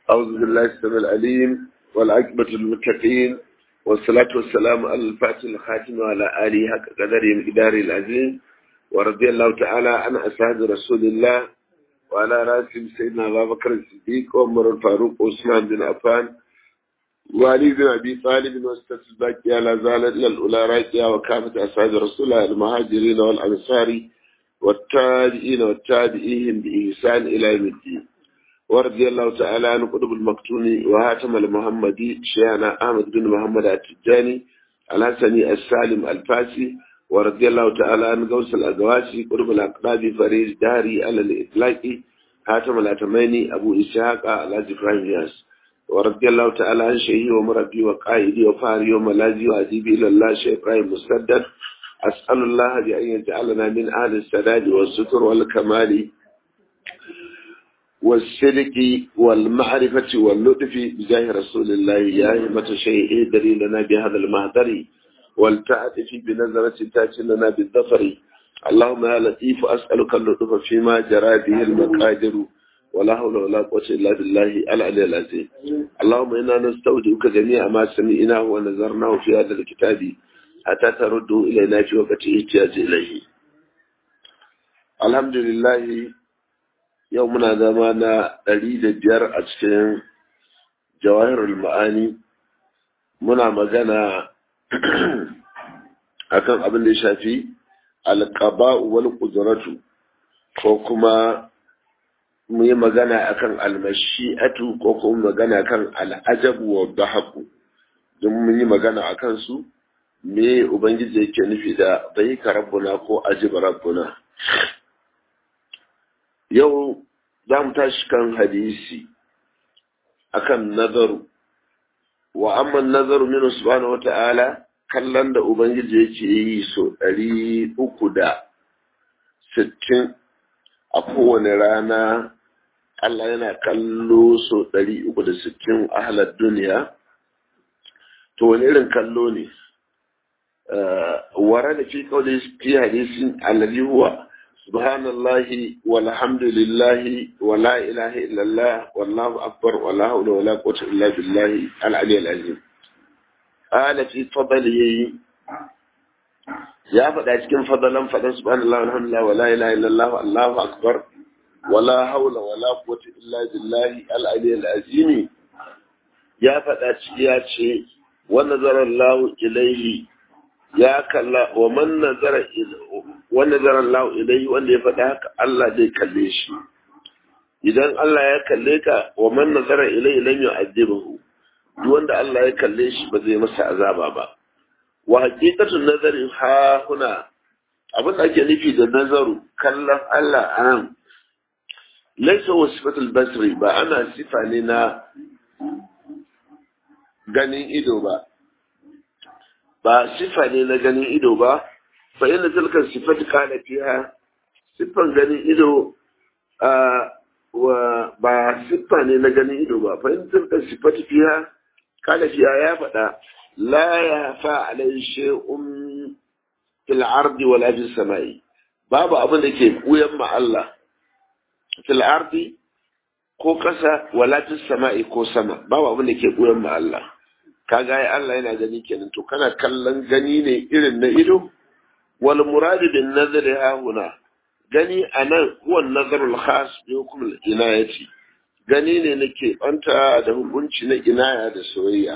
أعوذ بالله السميع العليم والعقبة للمتقين والصلاة والسلام على الفاتح الخاتم وعلى آله حق قدره مقدار العظيم ورضي الله تعالى عن أصحاب رسول الله وعلى راسهم سيدنا أبا بكر الصديق وعمر الفاروق وعثمان بن عفان وعلي بن أبي طالب واستاذ الباقي على زال إلى الأولى راجعة وكافة أصحاب رسول الله المهاجرين والأنصار والتابعين والتابعين بإحسان إلى يوم الدين ورضي الله تعالى عن قطب المقتون وهاتم المحمدي شيخنا أحمد بن محمد التجاني الحسني السالم الفاسي ورضي الله تعالى عن غوث الأقواسي قطب الأقراب فريد داري على الإطلاق هاتم الأتميني أبو إسحاق على إبراهيم ياس ورضي الله تعالى عن شيخي ومربي وقائدي وفاري وملاذي وأديبي إلى الله شيخ إبراهيم مسدد أسأل الله بأن يجعلنا من أهل السداد والستر والكمال والصدق والمعرفة واللطف بجاه رسول الله يا همة شيء دليلنا بهذا المهدر والتعطف بنظرة تاتي لنا بالظفر اللهم يا لطيف أسألك اللطف فيما جرى به المقادر ولا حول ولا قوة إلا بالله العلي العظيم اللهم إنا نستودعك جميع ما سمعناه ونظرناه في هذا الكتاب حتى ترده إلينا في وقت احتياج إليه الحمد لله yau muna zama na ɗari da biyar a cikin jawahirul ma'ani muna magana akan abin da ya shafi alƙaba'u wal ƙuduratu ko kuma mu yi magana akan almashi'atu ko kuma magana kan al'ajabu wa dahaku don mun yi magana a kansu me ubangiji yake nufi da bai ka rabbuna ko ajiba rabbuna yau za mu tashi kan hadisi akan nazaru wa amma nazaru minu subhanahu wata'ala kallon da ubangiji yake yi so ɗari uku da sittin a kowane rana Allah yana kallo so ɗari uku da sittin a halar duniya to wani irin kallo ne wara da fi kawai fi hadisin alladhi huwa سبحان الله والحمد لله ولا إله إلا الله والله أكبر ولا حول ولا قوة إلا بالله العلي العظيم قال في فضله يا فدا cikin fadalan fadan subhanallahi walhamdulillah wala ilaha illallah wallahu akbar wala hawla wala quwwata illa billahi al-ali al-azim ya fada ciki ya ce wa nazara Allah ilayhi ya kalla wa man nazara wanda zaran lahu ilai wanda ya faɗa haka Allah zai kalle shi idan Allah ya kalle ka wa man nazara ilai lam yu'adhibuhu duk wanda Allah ya kalle shi ba zai masa azaba ba wa haqiqatun nazari ha huna abin da ake nufi da nazaru kallon Allah an laysa wa sifatul basri ba ana sifa ne na ganin ido ba ba sifa ne na ganin ido ba fa inda tilkan sifati kana fiha siffan ganin ido wa ba siffa ne na ganin ido ba fa inda tilkan sifati fiha kana fiha ya faɗa la ya fa alai shay'un fil ardi wala fis samai babu abin da ke buyan ma Allah fil ardi ko kasa wala fis samai ko sama babu abin da ke buyan ma Allah kaga ai Allah yana gani kenan to kana kallon gani ne irin na ido wal murad bin nazar ha huna gani anan huwa nazar al khas bi hukm al inayati gani ne nake banta da hukunci na inaya da soyayya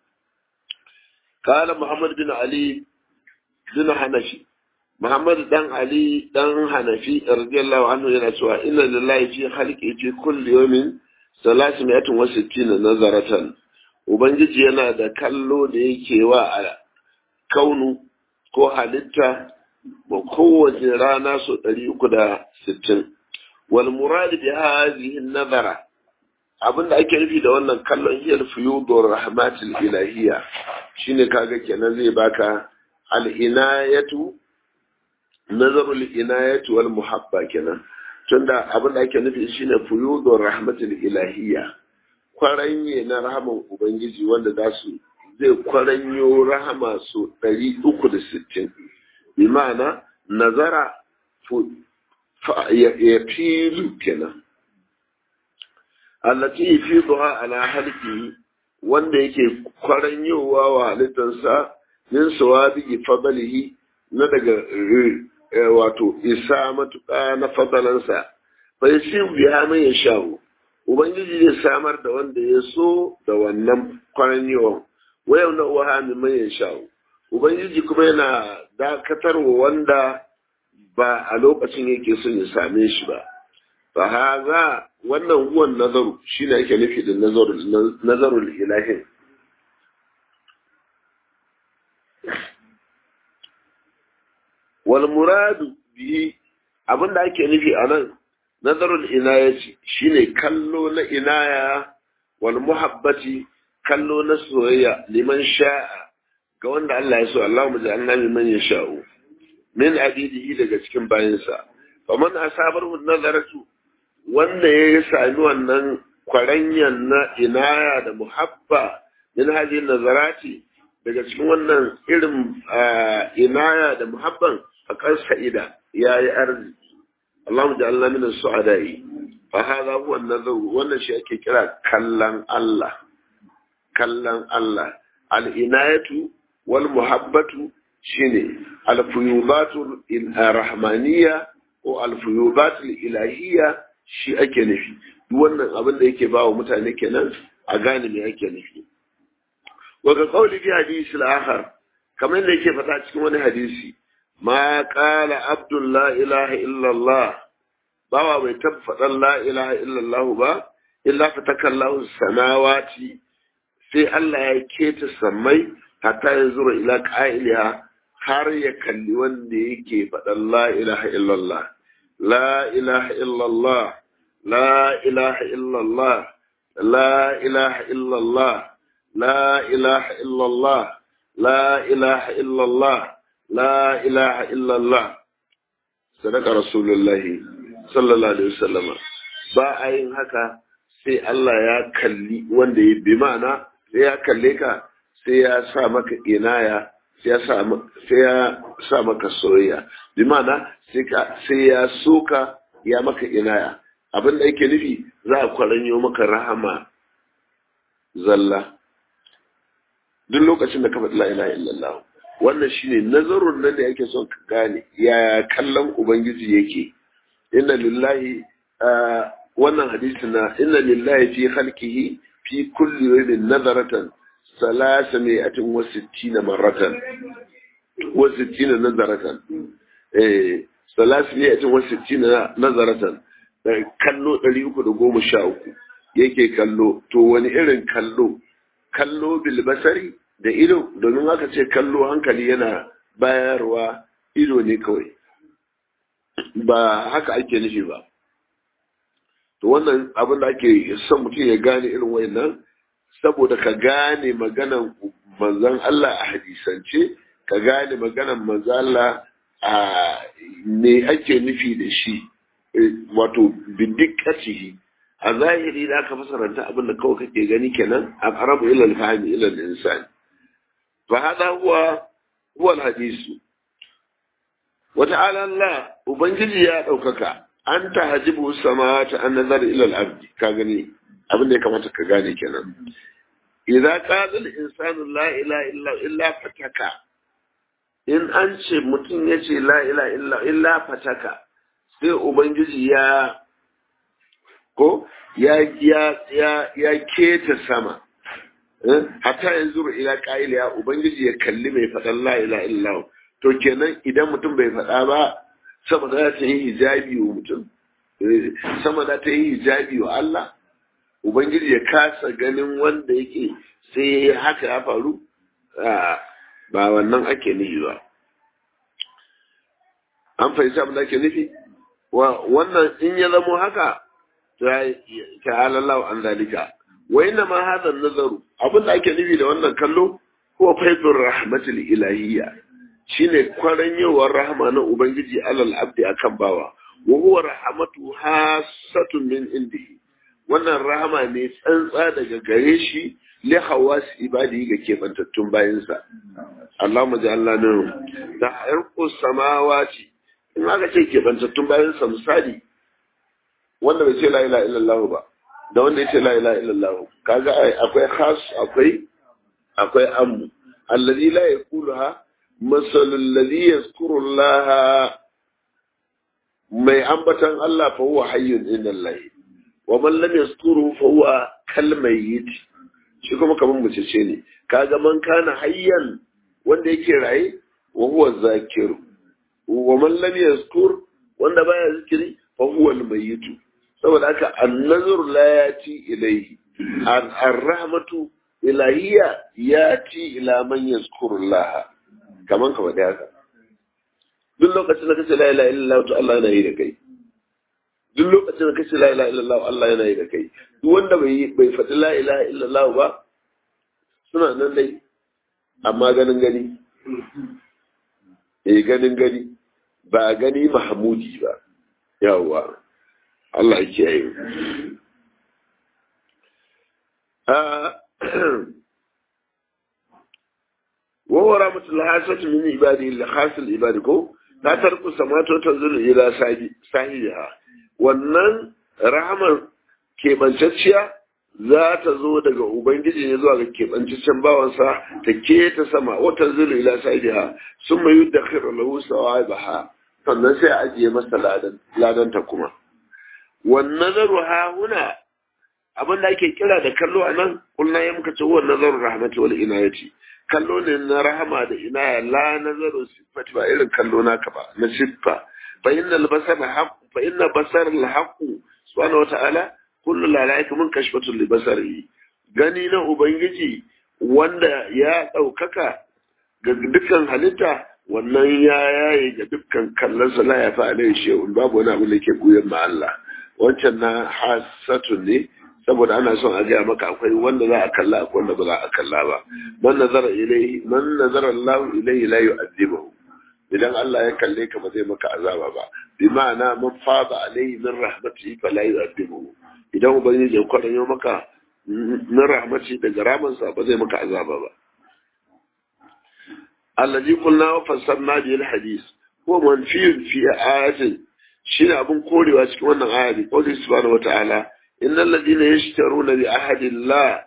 قال محمد بن علي بن حنفي محمد دان علي دان حنفي رضي الله عنه yana cewa inna lillahi fi khalqi fi kulli yawmin 360 nazaratan Ubangiji yana da kallo da yake wa a kaunu ko halitta ba kowace rana so ɗari uku da sittin. Wal muradi bi hadhihi nazara abinda ake nufi da wannan kallon hiyar fuyudur rahmatil ilahiyya shine kaga kenan zai baka al inayatu nazarul inayatu wal muhabba kenan tunda abinda ake nufi shine fuyudur rahmatil ilahiyya kwaranye na rahaman Ubangiji wanda za su zai kwaranyo rahama su ɗari uku da sittin. Bi ma'ana nazara ya filu kenan. allati yufiduha ala halqihi wanda yake kwaranyowa wa halittarsa min sawabi fadlihi na daga wato isa matuƙa na fadalansa fa yasin biya mai ya sha'u ubangiji zai samar da wanda ya so da wannan kwaranyowan wayan na uwa min mai ya sha'u ubangiji kuma yana dakatarwa wanda ba a lokacin yake son ya same shi ba fa haza wannan huwan nazaru shine ake nufi da nazarul nazarul ilahin wal muradu bihi abinda ake nufi a nan nazarul inayati shine kallo na inaya wal muhabbati kallo na soyayya liman sha'a ga wanda Allah ya so Allah mu ja'alna liman yasha'u min abidihi daga cikin bayinsa faman asabaru nazaratu wanda ya sami wannan kwaranyan na inaya da muhabba min hadhihi nazarati daga cikin wannan irin inaya da muhabban fakar sa'ida ya yi arziki Allah da Allah min su'adai fa hada huwa nazar wannan shi ake kira kallan Allah kallan Allah al inayatu wal muhabbatu shine al fuyubatu rahmaniyya ko al fuyubatu ilahiyya shi ake nufi duk wannan abin da yake bawa mutane kenan a gane me ake nufi wa ga qawli fi hadisi al-akhar kamar da yake faɗa cikin wani hadisi ma qala abdul la ilaha illa allah bawa bai tabbatar la ilaha illa allah ba illa fatakallahu samawati sai Allah ya keta sammai hatta ya zura ila qa'iliha har ya kalli wanda yake faɗan la ilaha illa allah la ilaha illa allah la ilaha illa allah la ilaha illa allah لا إله إلا الله لا إله إلا الله لا إله إلا الله صدق رسول الله صلى الله عليه وسلم ba a yin haka sai Allah ya kalli wanda ya bi ma'ana sai ya kalle ka sai ya sa maka inaya sai ya sa maka soyayya bi ma'ana sai ya soka ya maka inaya abin da yake nufi za a kwaranyo maka rahama zalla duk lokacin da ka faɗi la ilaha illallah wannan shine nazarun nan da yake son ka gane ya kallon ubangiji yake inna lillahi wannan hadisi na inna lillahi fi khalqihi fi kulli yawmin nazaratan salasa mi'atin wa sittina marratan wa sittina nazaratan eh salasa mi'atin wa sittina nazaratan kallo 313 yake kallo to wani irin kallo kallo bilbasari da ido domin aka ce kallo hankali yana bayarwa ido ne kawai ba haka ake nufi ba to wannan abin da ake son mutum ya gane irin wayannan saboda ka gane maganan manzan Allah a hadisance ka gane maganan manzan Allah a me ake nufi da shi wato bidikkatihi a zahiri da aka fasaranta abin da kawai kake gani kenan a qarabu ila al-fahmi ila al-insan fa hada huwa huwa al-hadisu wa ta'ala Allah ubangiji ya daukaka an tahjibu samawati an nazar ila al-abd ka gani abin da ya kamata ka gane kenan idza qala al-insanu la ilaha illa illa fataka in an ce mutum ya ce la ilaha illa illa fataka sai ubangiji ya ko ya ya ya ya keta sama hatta yanzu ila qaila ubangiji ya kalli mai faɗan la ilaha illa to kenan idan mutum bai faɗa ba sama za ta yi hijabi wa mutum sama za ta yi hijabi wa Allah ubangiji ya kasa ganin wanda yake sai haka ya faru ba wannan ake nufi ba an fahimci abin da ake nufi wannan in ya zamo haka ta'ala Allah an zalika wa inna ma hadha nazaru abin da ake nufi da wannan kallo huwa faidur rahmatul ilahiyya shine kwaranyewar rahama na ubangiji alal abdi akan bawa wa huwa rahmatu hasatun min indihi wannan rahama ne tsantsa daga gare shi li hawas ibadi ga kebantattun bayinsa Allahumma ja'alna minhum da harqu samawati in aka ce kebantattun bayinsa misali wanda bai ce la ilaha illallah ba da wanda ya ce la ilaha illallah kaga akwai khas akwai akwai ammu alladhi la yaquluha masalul ladhi yazkuru Allah mai ambatan Allah fa huwa hayyun inda Allah wa man lam yazkuru fa huwa kal mayyit shi kuma kaman mace ce ne kaga man kana hayyan wanda yake raye wa huwa zakir wa man lam yazkur wanda baya zikiri fa huwa al mayyit saboda haka an-nazar la yati ilayhi ar-rahmatu ilahiyya yati ila man yazkuru Allah kaman ka wada haka duk lokacin da kace la ilaha illallah to Allah yana yi da kai duk lokacin da kace la ilaha illallah Allah yana yi da kai duk wanda bai bai faɗi la ilaha illallah ba suna nan dai amma ganin gani eh ganin gani ba gani mahmudi ba yawwa Allah ya kiyaye wa wa rahmatul hasati min ibadi li hasil ibadi ko ta tarku samato ta zuru ila sahiha wannan rahamar keɓancacciya za ta zo daga ubangiji ne zuwa ga keɓancaccen bawansa ta ke ta sama wata zuru ila sahiha sun mai yudda khairu lahu sawabaha sannan sai a ajiye masa ladan ta kuma wannan nazaru ha huna abin da ake kira da kallo a nan kullum ya muka ce wa nazaru rahmatu wal inayati kallo ne na rahama da inaya la nazaru sifati ba irin kallo naka ba na siffa fa innal basar haqq fa inna basar al haqq subhanahu wata'ala kullu la laika mun kashfatu li basari gani na ubangiji wanda ya daukaka ga dukkan halitta wannan ya yaye ga dukkan kallon sa la ya fa alai shehun babu wani abu da ke buyan ma Allah wancan na hasatun ne saboda ana son a gaya maka akwai wanda za a kalla akwai wanda ba za a kalla ba man nazara ilaihi man nazara Allah ilaihi la yu'adhibuhu idan Allah ya kalle ka ba zai maka azaba ba bi ma'ana man fada alaihi min rahmatihi fa la yu'adhibuhu idan ubangiji ya kwaranyo maka min rahmati daga ramansa ba zai maka azaba ba allazi qulna wa fassarna bil hadith huwa manfiyun fi ayatin shine abun korewa cikin wannan aya bi qawli subhanahu wa ta'ala إن الذين يشترون بعهد الله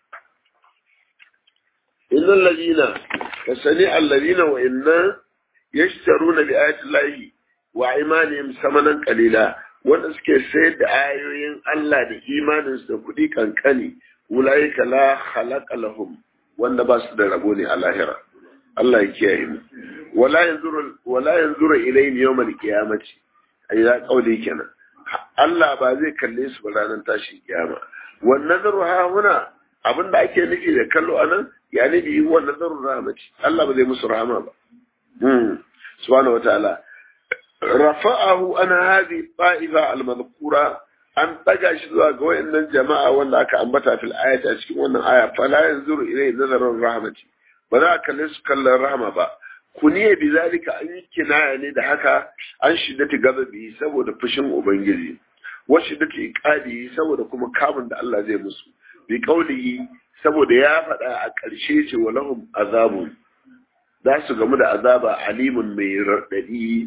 إن الذين كسنع الذين وإن يشترون بآيات الله وإيمانهم ثمنا قليلا wanda suke sayar da ayoyin Allah da imaninsu da kuɗi kankani ulaika la khalaqa lahum wanda ba su da rabo ne a lahira Allah ya kiyaye mu wala yanzuru wala yanzuru ilayhim yawmal qiyamati ayi kauli kenan Allah ba zai kalle su ba ranar tashin kiyama wannan nazaru ha huna abin da ake nufi da kallo anan ya nufi wannan nazaru rahmati Allah ba zai musu rahama ba subhanahu wataala rafa'ahu an hadhi ta'ifa al-madhkura an daga shi zuwa ga wayannan jama'a wanda aka ambata fil ayati a cikin wannan aya fala yanzuru ilay nazarun rahmati ba za a kalle su kallon rahama ba kuniye bi zalika an yi kinaya ne da haka an shiddati gazabi saboda fushin ubangiji wa shiddati iqadi saboda kuma kamun da Allah zai musu bi qaulihi saboda ya faɗa a ƙarshe ce wa lahum azabun za su gamu da azaba alimun mai raɗaɗi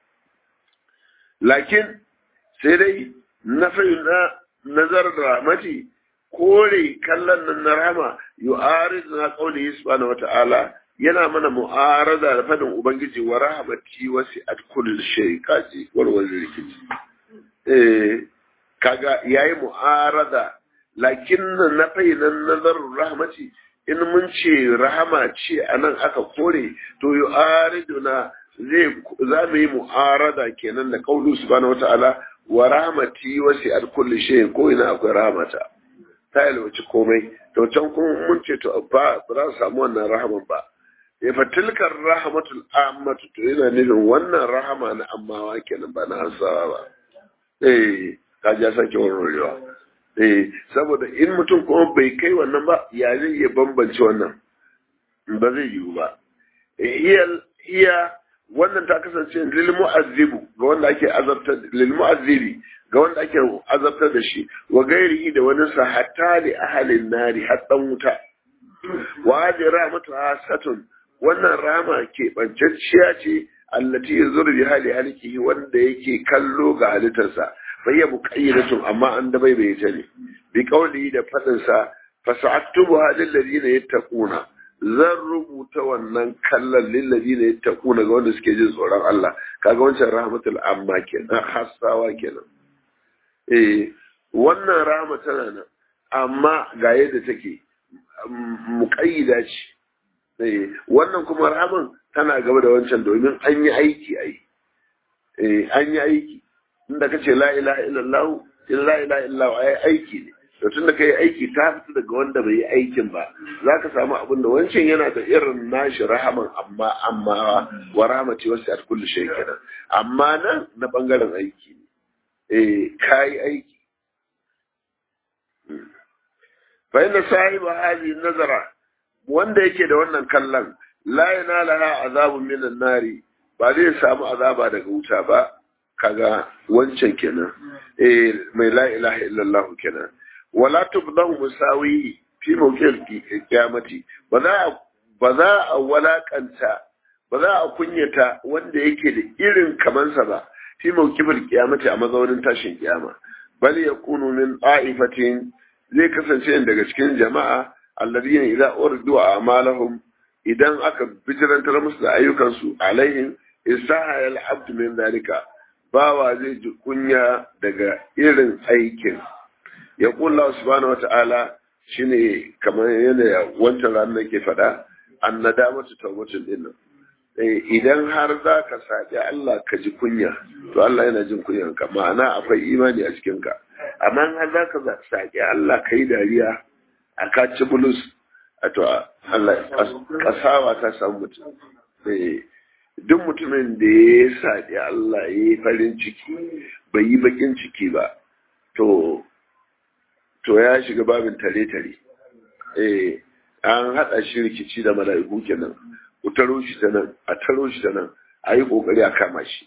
lakin sai dai na na nazar rahmati kore kallon nan na rahama yu'arid na qaulihi subhanahu wata'ala yana mana mu'arada da fadin ubangiji wa rahamati wasi'at kulli shay kaji walwal rikici eh kaga yayi mu'arada lakin na fainan nazar rahmati in mun ce rahama ce anan aka kore to yu'ariduna zai za mu yi mu'arada kenan da kaulu subhanahu wata'ala wa rahmati wasi'at kulli shay ko ina akwai rahmata ta yalwaci komai to can kuma mun ce to ba za su samu wannan rahaman ba ya fa tilkar rahmatul ammatu to yana nufin wannan rahama na ammawa kenan ba na ansawa ba eh ka ja sake warwarewa eh saboda in mutum kuma bai kai wannan ba ya zai iya bambance wannan ba zai yiwu ba iya iya wannan ta kasance lil mu'azzibu ga wanda ake azabtar lil mu'azzibi ga wanda ake azabtar da shi wa gairihi da wani sa hatta li ahalin nari haddan wuta wa hadi rahmatu hasatun wannan rama ke bancacciya ce allati yazuru bi hali halkihi wanda yake kallo ga halittarsa fayya muqayyidatun amma an da bai bai ta ne bi kauli da fadin sa fasa'aktubu hadil ladina yattaquna zan rubuta wannan kallon lil ladina yattaquna ga wanda suke jin tsoron Allah kaga wancan rahmatul amma kenan hassawa kenan eh wannan rahama tana nan amma ga yadda take muƙayyida ce wannan kuma rahaman tana gaba da wancan domin an yi aiki ai an yi aiki inda kace la ilaha illallah la ilaha illallah ai aiki ne to tunda kai aiki ta fita daga wanda bai yi aikin ba zaka samu abin da wancan yana da irin nashi rahaman amma amma wa rahmati wasi'at kulli shay kenan amma nan na bangaren aiki ne eh kai aiki fa inna sahiba hadhihi nazara wanda yake da wannan kallon la yanalaha azabun minan nari ba zai samu azaba daga wuta ba kaga wancan kenan eh mai la ilaha illallah kenan wala tubdahu musawi fi mawqil qiyamati ba za ba za a walakanta ba za a kunyata wanda yake da irin kamansa ba fi mawqil qiyamati a mazaunin tashin kiyama bal yakunu min ta'ifatin zai kasance daga cikin jama'a alladhina idza urdu a'malahum idan aka bijirantar musu da ayyukansu alaihim isaha al-abd min dalika bawa zai ji kunya daga irin aikin ya kulla subhanahu wata'ala shine kamar yana wancan ranar ke faɗa an nadamatu tawbatul din idan har za ka saƙi Allah ka ji kunya to Allah yana jin kunyan ka ma'ana akwai imani a cikin ka amma har za ka saƙi Allah ka yi dariya a ka ci bulus a to Allah kasawa ta samu mutum duk mutumin da ya saƙi Allah ya yi farin ciki bai yi bakin ciki ba to to ya shiga babin tare-tare eh an haɗa shi rikici da mala'iku kenan ku taro shi ta nan a taro shi ta nan a yi ƙoƙari a kama shi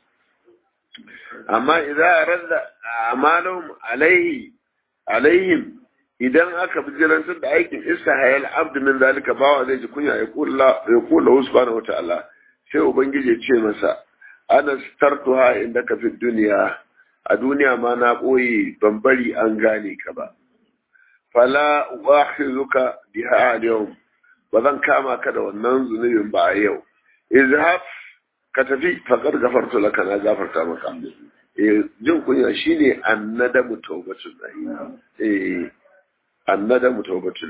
amma idan randa amalahum alaihi alaihim idan aka bijirantar da aikin iska hayal abdu min zalika bawa zai ji kunya ya kula ya kula subhanahu wataala sai ubangiji ya ce masa ana startuha inda ka fi duniya a duniya ma na ɓoye ban bari an gane ka ba fala uakhizuka biha al-yawm ba zan kama ka da wannan zunubin ba a yau izhab ka tafi faqad gafartu laka na gafarta maka eh jin kunya shine annadamu tawbatul eh annadamu tawbatul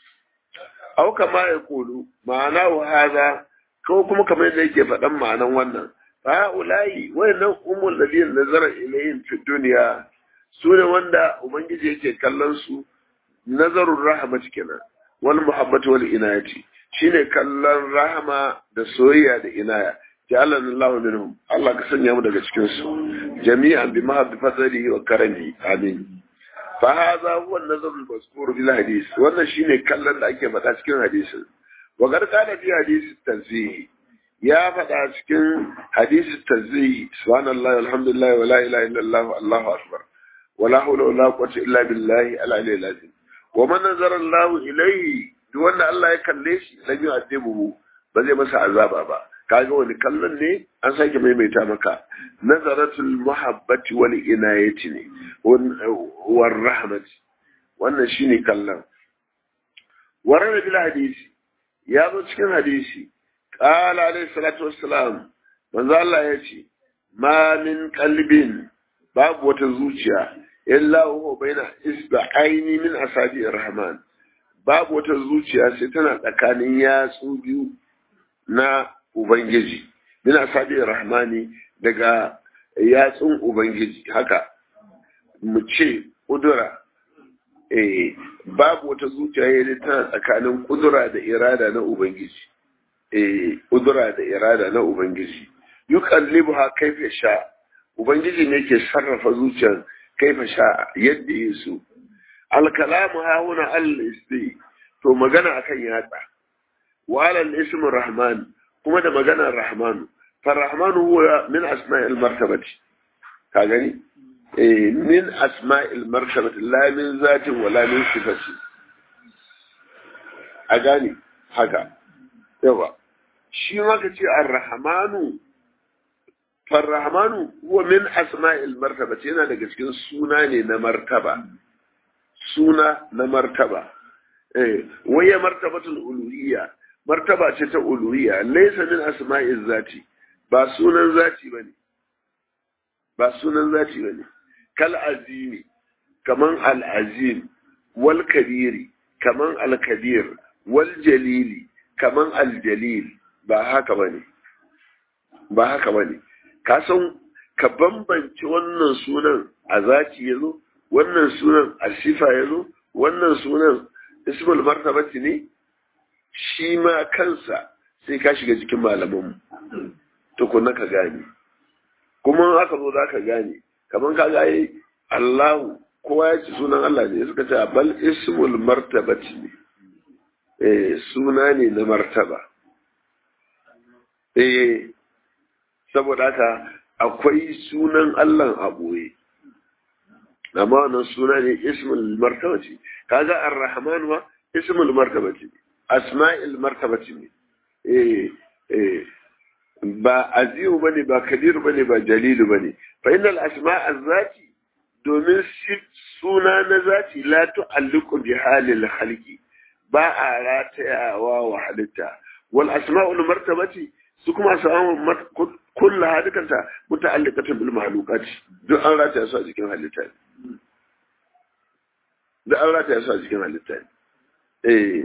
au kama ya kulu ma'ana wa hada ko kuma kamar yadda yake faɗan ma'anan wannan fa ulai wayannan umul ladina nazara ilayhim fi dunya sune wanda ubangiji yake kallon su nazarun rahmat kenan wal muhabbatu wal inayati shine kallon rahama da soyayya da inaya ja'alana Allah minhum Allah ka sanya mu daga cikin su jami'an bi mahabbi fadlihi wa karamihi amin fa hadha huwa an-nazar al-mazkur bil hadith wannan shine kallon da ake faɗa cikin hadisin wa gar kana fi hadisi tanzih ya faɗa cikin hadisi tanzih subhanallahi walhamdulillah wa la ilaha illallah allahu akbar wa la hawla wa la quwwata illa billahi al-aliyyil azim wa man nazara Allah ilayhi duk wanda Allah ya kalle shi lam yu'adibuhu ba zai masa azaba ba kaga wani kallon ne an sake maimaita maka nazaratul muhabbati wal inayati ne war rahmati wannan shine kallon warana bil hadisi ya zo cikin hadisi qala alayhi salatu wassalam manzo Allah ya ce ma min qalbin babu wata zuciya illa huwa baina isba'aini min asabi rahman babu wata zuciya sai tana tsakanin yatsu biyu na ubangiji min asabi rahmani daga yatsun ubangiji haka mu ce kudura eh babu wata zuciya yayin tana tsakanin kudura da irada na ubangiji eh kudura da irada na ubangiji yuqallibuha kaifa sha ubangiji ne ke sarrafa zuciyar kaifa sha yadda ya so alkalamu hauna al-isti to magana akan yatsa wa al-ism rahman kuma da maganar rahman fa rahman huwa min asma'il martabati ka gani eh min asma'il martabati la min zatin wala min sifati a gani haka yawa shi ma ka ce ar-rahmanu farrahmanu huwa min asma'il martaba yana daga cikin suna ne na martaba suna na martaba eh waya martabatul uluhiyya martaba ce ta uluhiyya laysa min asma'iz zati ba sunan zati bane ba sunan zati bane kal azimi kaman al azim wal kabiri kaman al kabir wal jalili kaman al jalil ba haka bane ba haka bane ka san ka bambance wannan sunan a zati yazo wannan sunan a sifa yazo wannan sunan ismul martabati ne shi ma kansa sai ka shiga cikin malaman tukunna ka gane kuma aka zo za ka gane kamar ka gaye Allahu kowa ya ci sunan Allah ne suka ce bal ismul martabati ne eh suna ne na martaba eh saboda haka akwai sunan Allah a boye amma wannan suna ne ismul martabati kaga ar-rahman wa ismul martabati asma'il martabati ne eh eh ba aziyu bane ba kabiru bane ba jalilu bane fa innal asma'a zati domin suna na zati la tu'alliqu bi halil khalqi ba a ratayawa wa halitta wal asma'ul martabati su kuma samu kullu hadikanta muta'alliqatun bil mahluqati duk an rataya su a cikin halitta da an rataya su a cikin halitta eh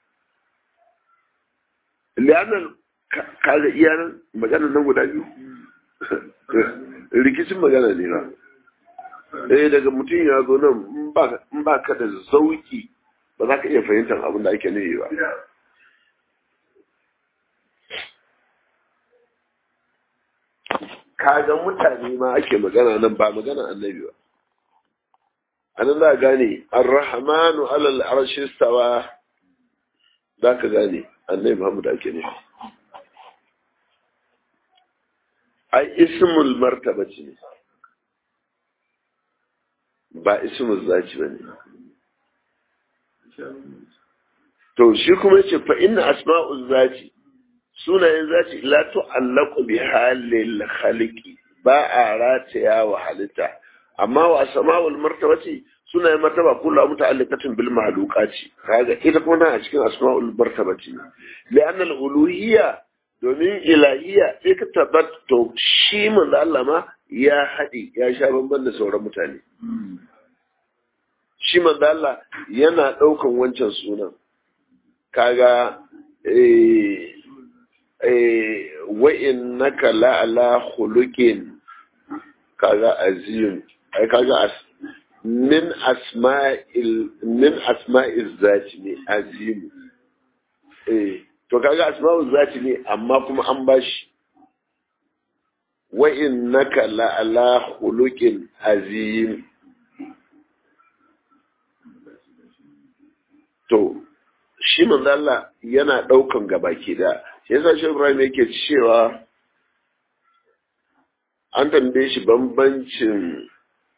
li'anna kaga iyanan magana nan guda biyu rikicin magana ne ba eh daga mutum ya zo nan in ba ka da zauki ba za ka iya fahimtar abin da ake nufi ba kaga mutane ma ake magana nan ba magana annabi ba anan za gane ar-rahmanu alal arshi stawa za ka gane annabi Muhammad ake nufi ai ismul martaba ce ne ba ismul zaci ba ne to shi kuma yace fa inna asma'uz zati sunayen zati la tu'allaqu bi halil khaliqi ba a rataya wa halitta amma wa asma'ul martabati sunayen martaba kullu muta'alliqatin bil mahluqati kaga ita kuma a cikin asma'ul martabati li'anna al-uluhiyya domin ilahiya sai ka tabbato shi manzo Allah ma ya haɗi ya sha bamban da sauran mutane shi manzo Allah yana ɗaukan wancan sunan kaga eh eh wa innaka la ala khuluqin kaga azim ai kaga as min asma'il min asma'iz zati ne azim eh to kaga asma'u zati ne amma kuma an bashi wa innaka la ala khuluqin azim to shi manzo Allah yana daukan gabaki da shi yasa shi Ibrahim yake cewa an tambaye shi bambancin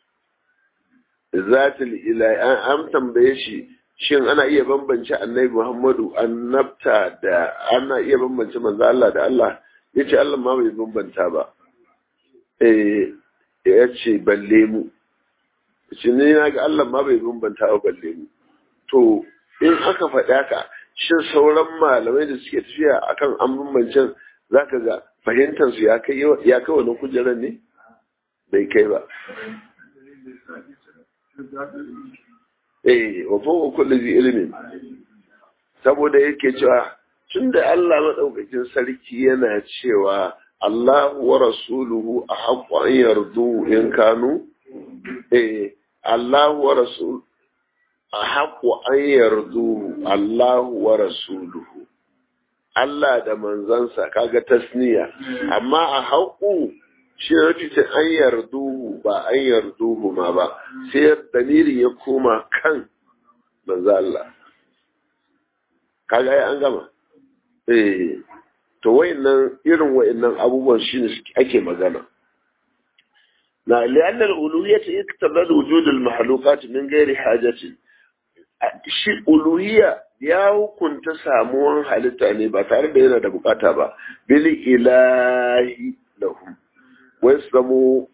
zatul ilahi an tambaye shi shin ana iya bambance annabi Muhammadu annabta da ana iya bambance manzo Allah da Allah yace Allah ma bai bambanta ba eh yace balle mu shi ne na ga Allah ma bai bambanta ba balle mu to in aka faɗi haka shin sauran malamai da suke tafiya akan an bambancen zaka ga fahimtar su ya kai ya kai wani kujerar ne bai kai ba eh wa fawqa kulli zi ilmin saboda yake cewa tunda Allah madaukakin sarki yana cewa Allah wa rasuluhu ahaqqu an yardu in kanu eh Allah wa rasul ahaqqu an yardu Allah wa rasuluhu Allah da manzansa kaga tasniya amma a haƙu shi ya ce an yarduhu ba an yarduhu ma ba sai dalili ya koma kan manzo Allah kaga ai an gama eh to wayannan irin wayannan abubuwan shine ake magana na li'anna al-uluhiyyah iktabada wujud al-makhluqat min ghairi hajatin shi uluhiyya ya hukunta samuwan halitta ne ba tare da yana da bukata ba bil ilahi lahum wai su zamo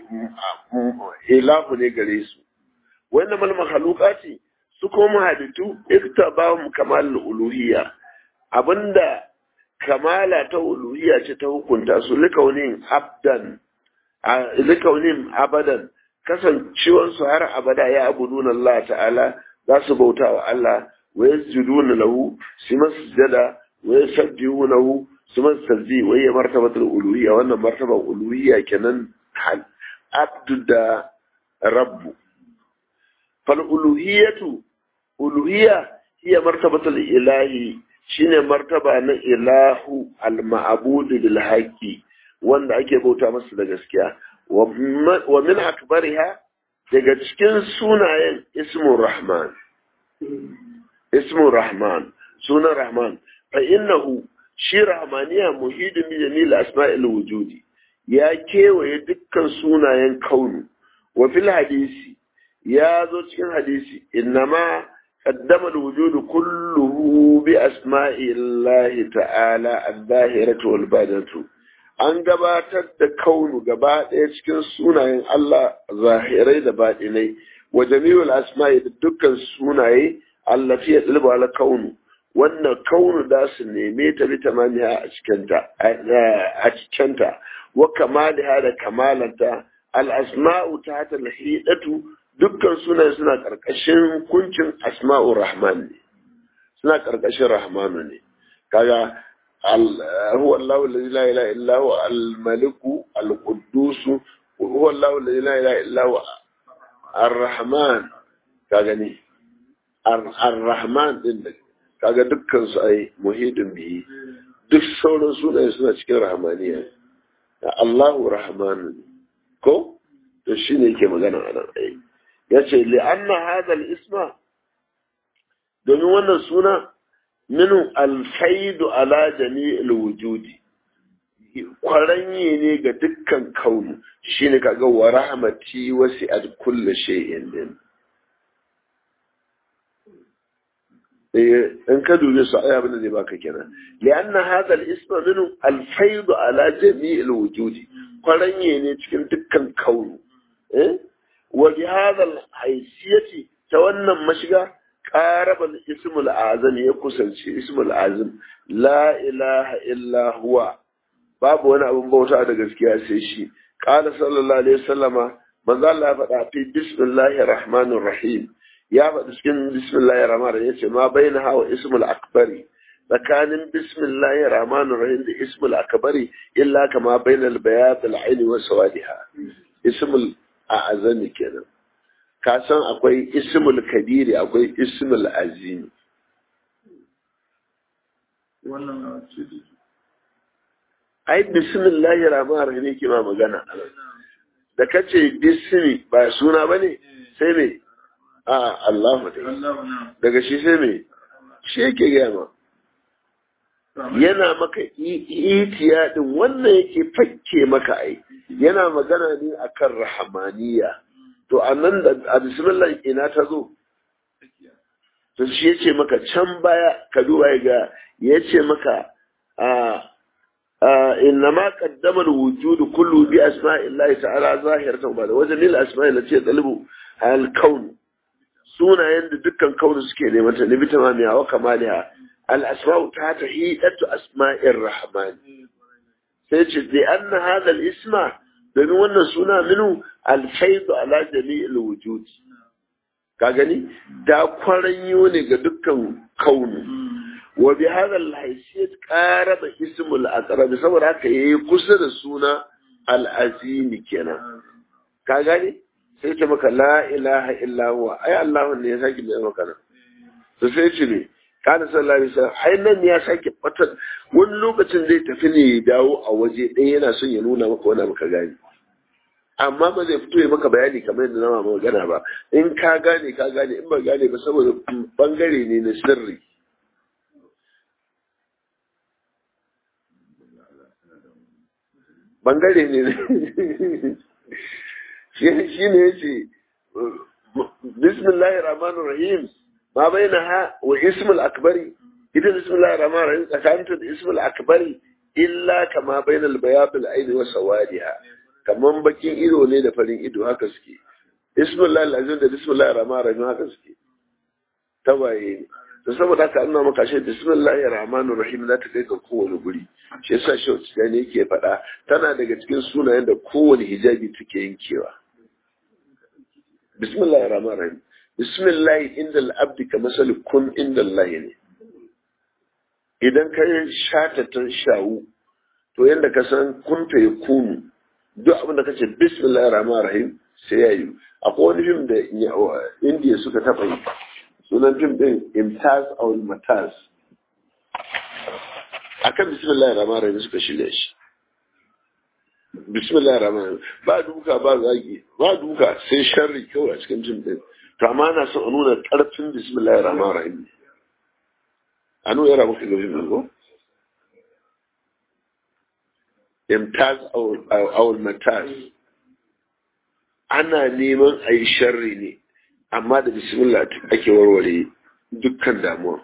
ilahu ne gare su wanda mal mahalukati su kuma halittu iktabahum kamal uluhiyya abinda kamala ta uluhiyya ce ta hukunta su likaunin abdan likaunin abadan kasancewan su har abada ya abuduna Allah ta'ala za su bauta wa Allah wa yasjuduna lahu su masjada wa yusabbihunahu su masjadi wa ya martabatul uluhiyya wannan martaban uluhiyya kenan abdu da rabbu fal uluhiyatu uluhiyya hiya martabatul ilahi shine martaba na ilahu al-ma'budu bil haqqi wanda ake bauta masa da gaskiya wa min akbariha daga cikin sunayen ismu rahman ismu rahman sunan rahman fa innahu shi rahmaniya muhidin bi jamil asma'il wujudi ya kewaye dukkan sunayen kaunu wa fil hadisi ya zo cikin hadisi innama قدم الوجود كله بأسماء الله تعالى الظاهرة والباطنة an gabatar da kaunu gaba ɗaya cikin sunayen Allah zahirai da baɗinai wa jami'ul asma'i da dukkan sunaye allati ya tsilba ala kaunu wannan kaunu da su neme ta bi tamamiya a cikinta a cikinta wa kamaliha da kamalanta al asma'u ta ta lahidatu dukkan sunaye suna ƙarƙashin hukuncin asma'ur rahman ne suna ƙarƙashin rahmanu ne kaga هو الله الذي لا اله الا هو الملك القدوس هو الله الذي لا اله الا هو الرحمن كاغني الرحمن din kaga dukkan su ai muhidin bihi duk sauran sunaye suna cikin rahmaniya Allahu rahman ko to shine yake magana a nan ai yace li anna hadha al-isma domin wannan suna minu alfaidu ala jami'il wujudi kwaranye ne ga dukkan kaunu shine kaga wa rahmati wasi'at kulli shay'in din in ka dube su ai abin da zai baka kenan lianna hadha al-isma minu alfaidu ala jami'il wujudi kwaranye ne cikin dukkan kaunu eh wa bi hadha al-haysiyati ta wannan mashiga قارب الاسم الأعظم يكسل اسم الأعظم لا إله إلا هو باب وانا أبو بوتا دا gaskiya sai shi قال صلى الله عليه وسلم من ذا الله فدا في بسم الله الرحمن الرحيم يا فدا cikin بسم الله الرحمن الرحيم yace ma bainaha wa ism al-akbari tsakanin بسم الله الرحمن الرحيم da ism al-akbari illa kama bainal bayat al-ayn wa sawadiha ism al-a'zami kenan ka san akwai ismul kabiri akwai ismul azimi ai bismillahi rahman rahim yake ma magana da kace bismi ba suna bane sai me a Allah daga shi sai me shi yake gaya ma yana maka itiya din wannan yake fakke maka ai yana magana ne akan rahamaniya to a nan da a bismillah ina ta zo to shi ya ce maka can baya ka duba ga ya ce maka inna ma qaddama al-wujud kullu bi asma'illahi ta'ala zahiratan ba da wajen lil asma'i lati talibu al kaun sunayen da dukkan kaunu suke neman ta nabi tamamiya wa kamaliha al asma'u ta tahidatu asma'ir rahman sai ce bi anna hadha al isma domin wannan suna minu alfaidu ala jami'il wujud ka gani da kwaranyo ne ga dukkan kaunu wa bi hadha al-haysiyat qaraba ismul aqrab saboda haka yayi kusa da suna al-azim kenan ka gani sai ce maka la ilaha illa huwa ai Allah ne ya saki mai maka nan to sai ce ne kana sallallahu alaihi wasallam ai nan ya sake fatar wani lokacin zai tafi ne ya dawo a waje ɗaya yana son ya nuna maka wani abu ka gani amma ba zai fito ya maka bayani kamar yadda na mama magana ba in ka gane ka gane in ba gane ba saboda bangare ne na sirri bangare ne shi ne ya ce bismillahir rahmanir rahim ma baina ha wa ismul akbari ita bismillahir rahmanir rahim tsakaninta da ismul akbari illa kama bainal bayabil aini wa sawadiha kaman bakin ido ne da farin ido haka suke bismillah alazim da bismillah rahman rahim haka suke tawaye ne to saboda haka an maka shi bismillahir rahmanir rahim za ta kai ga kowane guri shi yasa shi wacce ne yake faɗa tana daga cikin sunayen da kowane hijabi take yankewa bismillahir rahmanir rahim bismillah inda al-abdi ka masal kun inda Allah ne idan ka shata ta shawu to yanda ka san kun ta ya kunu duk abin da kace bismillahir rahmanir rahim sai yayi akwai wani fim da indiya suka taɓa yi sunan fim din imtaz aw mataz akan bismillahir rahmanir rahim suka shirya shi bismillahir rahmanir ba duka ba zagi ba duka sai sharri kawai a cikin fim din to amma na son a nuna karfin bismillahir rahmanir rahim a nuna yara muka ga fim din ko imtaz aw mataz ana neman a yi sharri ne amma da bismillah ake warware dukkan damuwa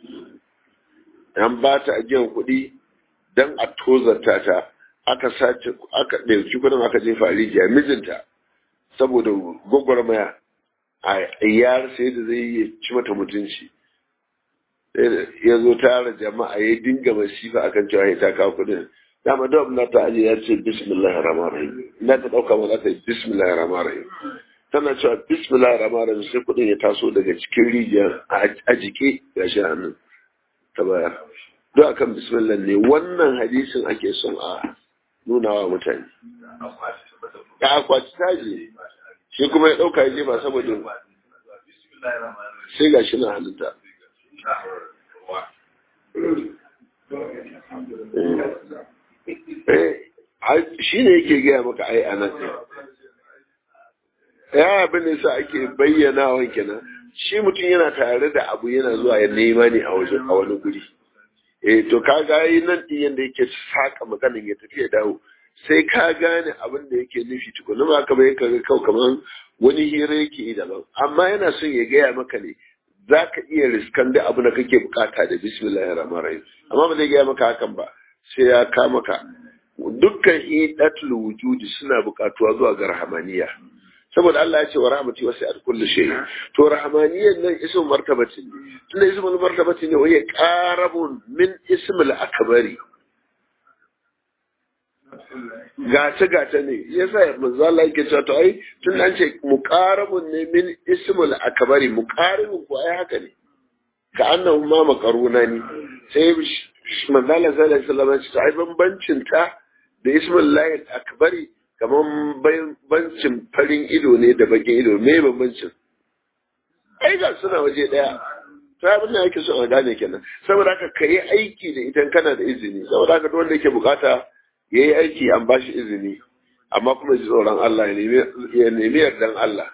an ba ta ajiyar kuɗi don a tozarta ta aka sace aka ɗauki kuɗin aka jefa rijiya mijinta saboda gwagwarmaya a yar sai da zai yi ci mata mutunci ya zo tara jama'a ya dinga masifa akan cewa ya ta kawo kuɗin dama da na ta aje ya ce bismillahir rahmanir rahim ina ta dauka ma za ta yi bismillahir rahmanir rahim tana cewa bismillahir rahmanir rahim sai kudin ya taso daga cikin rijiyar a jike ga shi hannun ta bayar duk akan bismillah ne wannan hadisin ake son a nuna wa mutane ya akwaci taji shi kuma ya dauka ya ba saboda sai ga shi na halitta shi ne yake gaya maka ai a nan ya abin da sa ake bayyana wa kenan shi mutum yana tare da abu yana zuwa ya nema ne a wajen a wani guri eh to ka ga yi nan din yanda yake saka maganin ya tafi ya dawo sai ka gane abin da yake nufi tukuna ba ka bai ka ga kau kamar wani hira yake yi daban amma yana son ya gaya maka ne za ka iya riskan da abu da kake bukata da bismillahir rahmanir rahim amma ba zai gaya maka hakan ba sai ya kama ka dukkan hidatul wujudi suna bukatuwa zuwa ga rahmaniya saboda Allah ya ce wa rahmati wasi'at kulli shay to rahmaniyan nan ismul martabati ne tunda ismul martabati ne waye qarabun min ismul akbari gace gace ne yasa manzo Allah yake cewa to ai tun an ce muqarabun ne min ismul akbari muqaribun ko ai haka ne ka annahu ma makaruna ne sai manzo Allah sallallahu alaihi wasallam ya ce ai bambancin ta da ismul lahi akbari kamar bancin farin ido ne da bakin ido me bambancin ai ga suna waje daya to abin da yake so a gane kenan saboda haka ka yi aiki da idan kana da izini saboda haka wanda yake bukata ya yi aiki an bashi izini amma kuma ji tsoron Allah ya nemi yardan Allah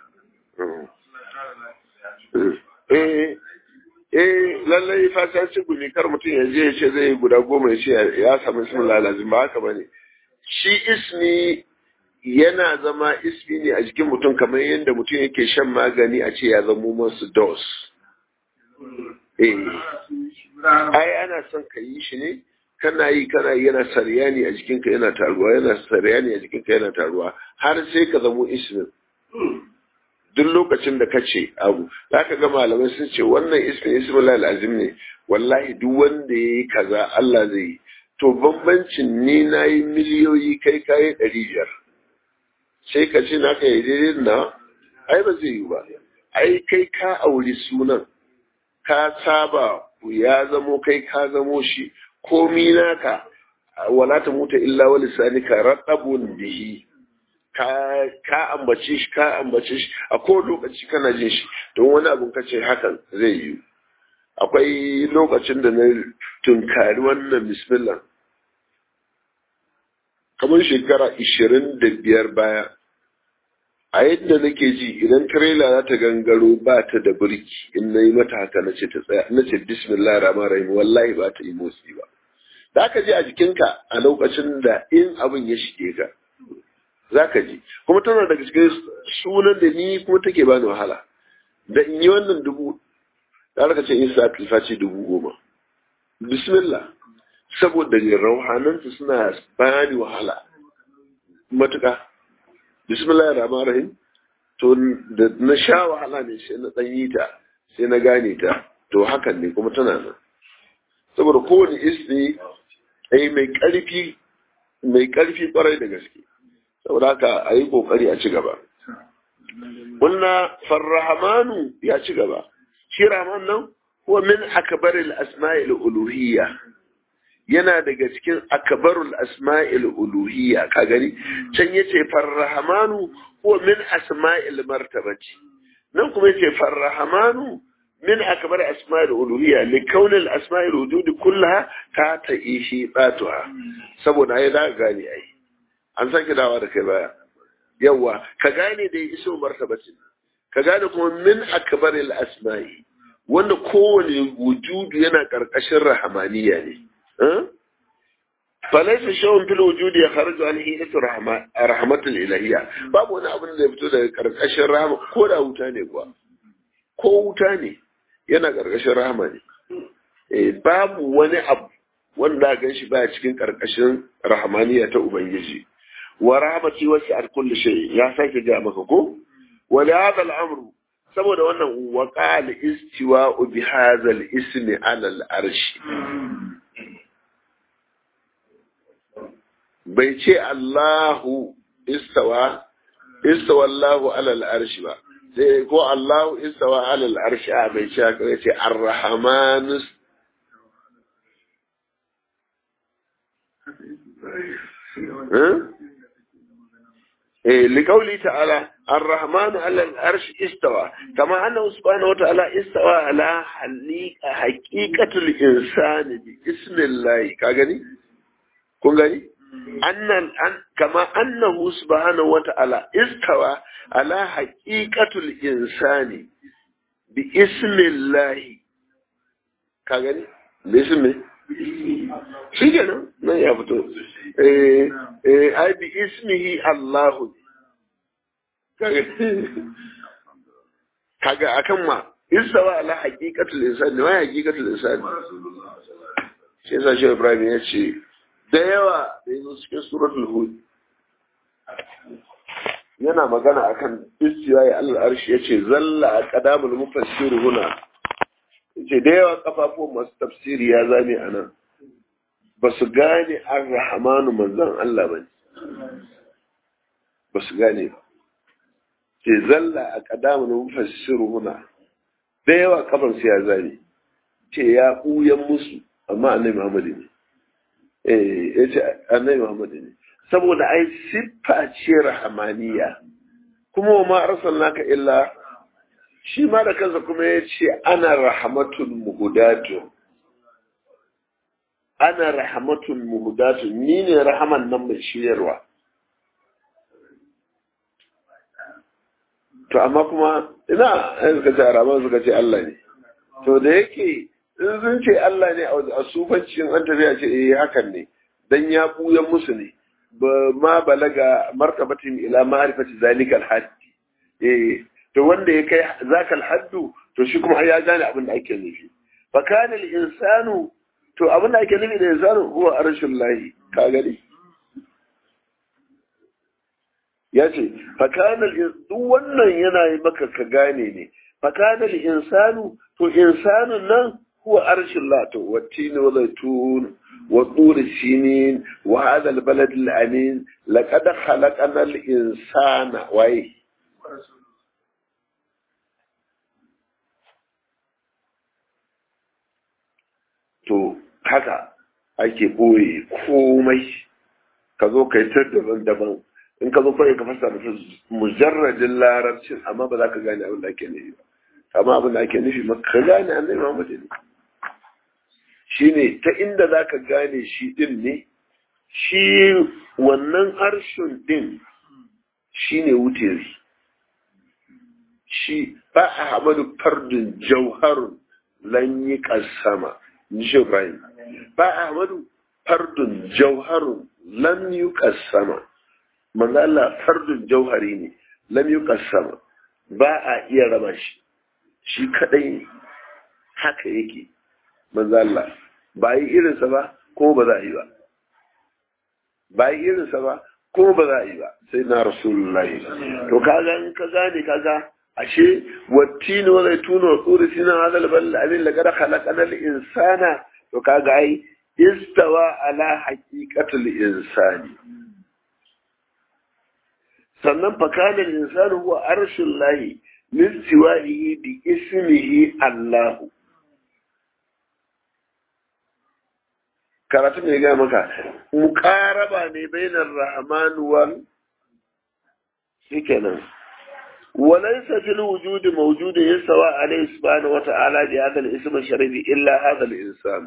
eh eh lallai fasanci gumi kar mutum ya je ya ce zai guda goma ya ce ya samu ismin lalazin ba haka bane shi ismi yana zama ismi ne a jikin mutum kamar yadda mutum yake shan magani a ce ya zamo masu dos. Eh, ai ana son ka yi shi ne, kana yi kana yi yana saryani a jikinka yana taruwa, yana saryani a jikinka yana taruwa, har sai ka zamo ismin. Duk lokacin da ka ce abu, za ka ga malamai sun ce wannan ismin ismin lalazim ne, wallahi duk wanda ya yi kaza Allah zai yi. To bambancin ni na yi miliyoyi kai kayi ɗari biyar. sai ka ce naka yi daidai na ai ba zai yi ba ai kai ka auri sunan ka saba ya zamo kai ka zamo shi komi naka wala ta muta illa wa lisanika radabun bihi ka ka ambace shi ka ambace shi a kowane lokaci kana jin shi don wani abun ka ce hakan zai yi akwai lokacin da na tunkari wannan bismillah kamar shekara ishirin da biyar baya a yadda nake ji idan trailer za ta gangaro ba ta da birki in na yi mata haka na ce ta tsaya na ce bismillah rahman rahim wallahi ba ta yi motsi ba za ka ji a jikinka a lokacin da in abin ya shige ka za ka ji kuma tana daga cikin sunan da ni kuma take bani wahala da in yi wannan dubu da aka ce in sa ce dubu goma bismillah saboda rauhananta suna bani wahala matuƙa bismillahir rahmanir rahim to da na sha wahala ne sai na dan yi ta sai na gane ta to hakan ne kuma tana nan saboda kowane ismi ai mai karfi mai karfi kwarai da gaske saboda haka a yi kokari a ci gaba Kulna farrahamanu ya ci gaba shi rahman nan huwa min akbaril asma'il uluhiyya yana daga cikin akbarul asma'il uluhiyya ka gani can yace farrahamanu huwa min asma'il martabati nan kuma yace farrahamanu min akbar asma'il uluhiyya li kaun al asma'il wujud kullaha ta ta'ishi batuha saboda ai za ka gane ai an sake dawa da kai baya yawa ka gane da iso martabati ka gane kuma min akbar al asma'i wanda kowane wujudu yana karkashin rahamaniya ne falaisa shawun fil wujudi ya kharaju an hidatu rahmatul ilahiyya babu wani abin da ya fito daga karkashin rahama ko da wuta ne kuwa ko wuta ne yana karkashin rahama ne eh babu wani abu wanda gan shi baya cikin karkashin rahmaniya ta ubangiji wa rahmati wasi'at kulli shay ya sake ga maka ko wa li hadha al-amru saboda wannan wa qala istiwa'u bi hadha al-ismi 'ala al-arshi bai ce Allahu istawa istawa Allahu alal arshi ba sai ko Allahu istawa alal arshi a bai ce haka ce ar-rahman eh liqauli ta'ala ar-rahman alal arshi istawa kama annahu subhanahu wa ta'ala istawa ala haqiqatul insani bi ismillahi ka gani kun gani annan an kama annahu subhanahu wata'ala istawa ala haqiqatul insani bi ismillahi ka gani bi ismi shi kenan nan ya fito eh eh ai bi ismihi Allah kaga akan ma istawa ala haqiqatul insani wa haqiqatul insani shi yasa shi Ibrahim ya ce da yawa da yanzu cikin suratul hud yana magana akan istiwa ya Allah arshi yace zalla a qadamul mufassir huna yace da yawa kafafuwan masu tafsiri ya zame anan ba su gane ar-rahmanu manzon Allah ba ba su gane ba ce zalla a qadamul mufassir huna da yawa kafan su ya zame ce ya buyan musu amma annabi Muhammad ne ya ce annabi Muhammad ne saboda ai siffa ce rahamaniya kuma wa ma arsalnaka illa shi ma da kansa kuma ya ce ana rahmatul muhudatu ana rahmatul muhudatu ni ne rahaman nan mai shiryarwa to amma kuma ina suka ce araban suka ce Allah ne to da yake in sun ce Allah ne a sufancin an tafiya ce eh hakan ne dan ya buyan musu ne ba ma balaga martabatin ila ma'rifati zalika al-hadd eh to wanda ya kai zaka al-haddu to shi kuma ya gane abin da ake nufi fa kana al-insanu to abin da ake nufi da insanu huwa arshul lahi ka gani ya ce fa kana duk wannan yana yi maka ka gane ne fa kana al-insanu to insanun nan هو أرش الله والتين والزيتون والطور السنين وهذا البلد الأمين لقد خلقنا الإنسان وإيه to haka ake boye komai ka zo ka yi ta daban-daban in ka zo kawai ka fasa da mujarradin larabcin amma ba za ka gane abin da ake nufi ba amma abin da ake nufi maka gane annabi Muhammad ne shine ta inda za ka gane shi din ne shi wannan harshen din shine wutiri shi ba a hamadu fardun jauharun lan yi kasama nishe Ibrahim ba a hamadu fardun jauharun lan yi kasama manzo Allah fardun jauhari ne lam yi kasama ba a iya raba shi shi kadai haka yake manzo Allah ba yi irinsa ba ko ba za a yi ba ba yi irinsa ba kuma ba za a yi ba sai na rasulullahi to kaga in ka gane kaga ashe wattini wa zaituna wa tsuri sina hadal bal amin la kada khalaqana al insana to kaga ai istawa ala haqiqatul insani sannan fa kana al insanu huwa arshul lahi listiwa'ihi bi ismihi allah karatu ne ga maka muqaraba ne bainar rahman wal shikenan وليس في الوجود موجود يستوى عليه سبحانه وتعالى بهذا الاسم الشريف إلا هذا الإنسان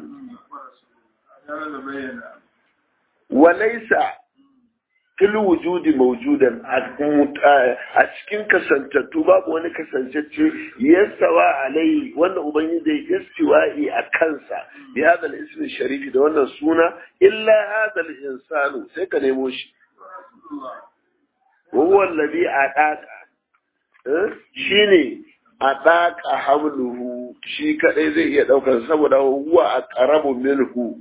وليس في الوجود موجودا أتكين كسنتتو باب وانا كسنتتو يستوى عليه وانا أبني استوائي أكنسا بهذا الاسم الشريف ده وانا سونا إلا هذا الإنسان سيكا نموش وهو الذي أعطاك shi ne a ɗaƙa hamluhu shi kaɗai zai iya ɗaukar saboda huwa a ƙarabu minhu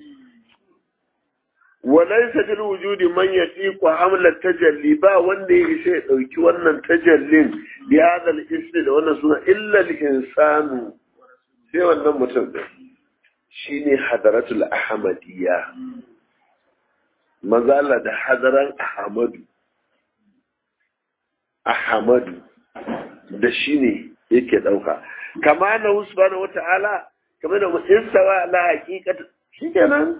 walai sajil wujudi man ya ku hamlar tajalli ba wanda ya isa ya ɗauki wannan tajallin bi hadal ismi da wannan suna illa insanu sai wannan mutum ɗin shi ne hadaratul ahmadiyya mazala da hadaran ahmadu ahmadu da shi ne yake ɗauka kama na subhanahu wa ta'ala kamar da istawa ala haqiqat shikenan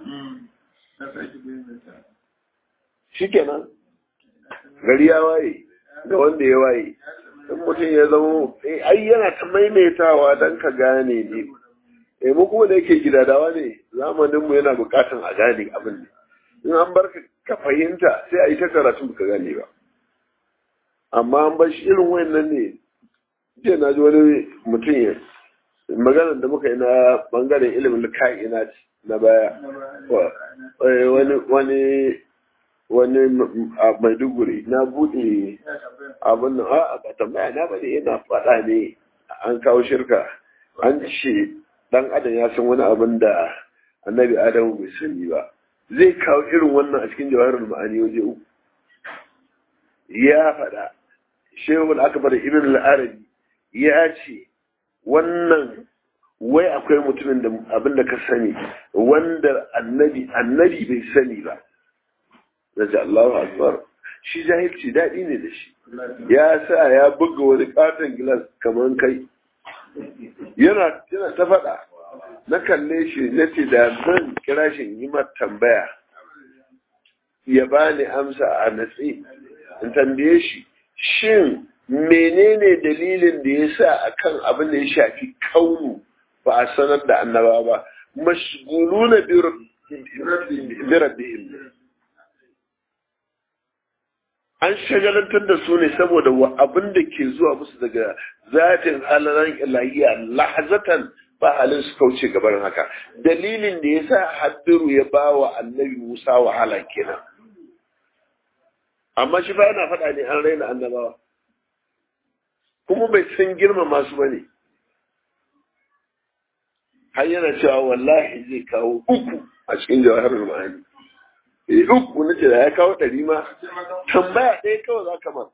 shikenan gari ya waye ga wanda ya waye in mutum ya zama ai yana ta maimaitawa dan ka gane ne eh mu kuma da yake gidadawa ne zamanin mu yana bukatan a gane abin ne in an bar ka fahimta sai a yi ta karatu ka gane ba amma an bar shi irin wayannan ne jiya na ji wani mutum ya maganar da muka yi na bangaren ilimin ka'ina na baya wani wani wani a maiduguri na buɗe abin nan a ba tambaya na bane yana faɗa ne an kawo shirka an ce dan adam ya san wani abin da annabi adamu bai sani ba zai kawo irin wannan a cikin jawarar ma'ani waje uku ya faɗa shehul akbar ibn al-arabi ya ce wannan wai akwai mutumin da abin da ka sani wanda annabi annabi bai sani ba da Allahu akbar shi jahilci daɗi ne da shi ya sa ya buga wani katon gilas kamar kai yana yana ta faɗa na kalle shi na ce da zan kira shi yi tambaya ya bani amsa a natsi in tambaye shi shin menene dalilin da ya sa akan abin da ya shafi kaunu ba a sanar da annaba ba mashguluna bi rabbihim an shagalantar da su ne saboda abin da ke zuwa musu daga zatin halalan ilahiya lahazatan ba halin su kauce gaban haka dalilin da ya sa haddiru ya ba wa annabi musa wahala kenan amma shi ba yana faɗa ne an raina annabawa kuma bai san girma masu bane har yana cewa wallahi zai kawo uku a cikin jawahar ma'ani eh uku na ce da ya kawo ɗari ma tambaya ɗaya kawai za ka ma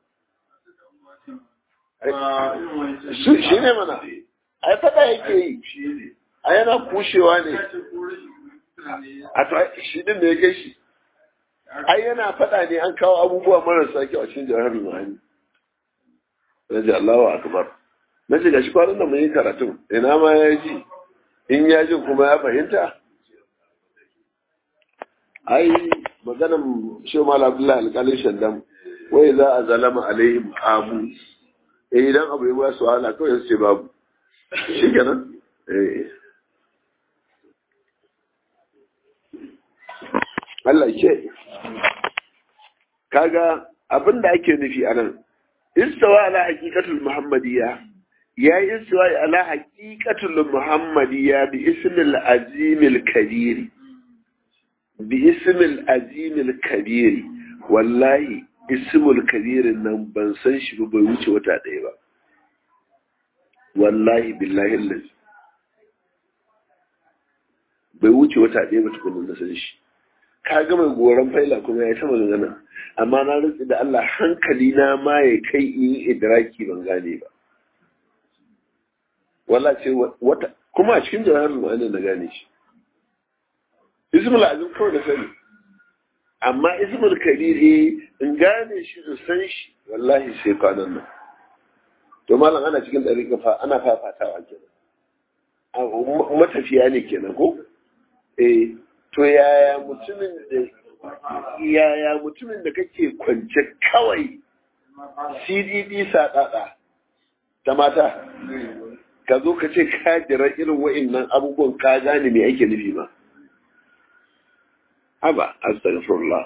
shi ne mana ai faɗa yake yi a yana kushewa ne a to shi din da ya kai shi ai yana faɗa ne an kawo abubuwa marasa kyau a cikin jawahar ma'ani na ji Allahu akbar na ce gashi kwanan da mun yi karatun ina ma ya ji in ya ji kuma ya fahimta ai maganan shi mal abdullahi alƙalin shaddam wai za a zalama alaihim amu eh idan abu ya ba su wahala kawai su ce babu shi kenan eh Allah ke kaga abin da ake nufi a nan istawa ala haqiqatul muhammadiyya ya yi istiwa ala haqiqatul muhammadiyya bi ismil azimil kabir bi ismil azimil kabir wallahi ismul kabir nan ban san shi ba bai wuce wata ɗaya ba wallahi billahi lillahi bai wuce wata ɗaya ba tukunin na san shi ka ga mai goron faila kuma ya ta magana amma na rantsi da Allah hankali na ma ya kai in yi idraki ban gane ba wala ce wata kuma a cikin jawahar ma'ana na gane shi ismul azim kawai da sani amma ismul kabir in gane shi da san shi wallahi sai kwanan nan to malam ana cikin ɗariƙa fa ana fafatawa kenan matafiya ne kenan ko eh to yaya mutumin da yaya mutumin da kake kwance kawai cdd sadada ta mata ka zo ka ce ka jira irin wa'annan abubuwan ka gane me ake nufi ba haba astaghfirullah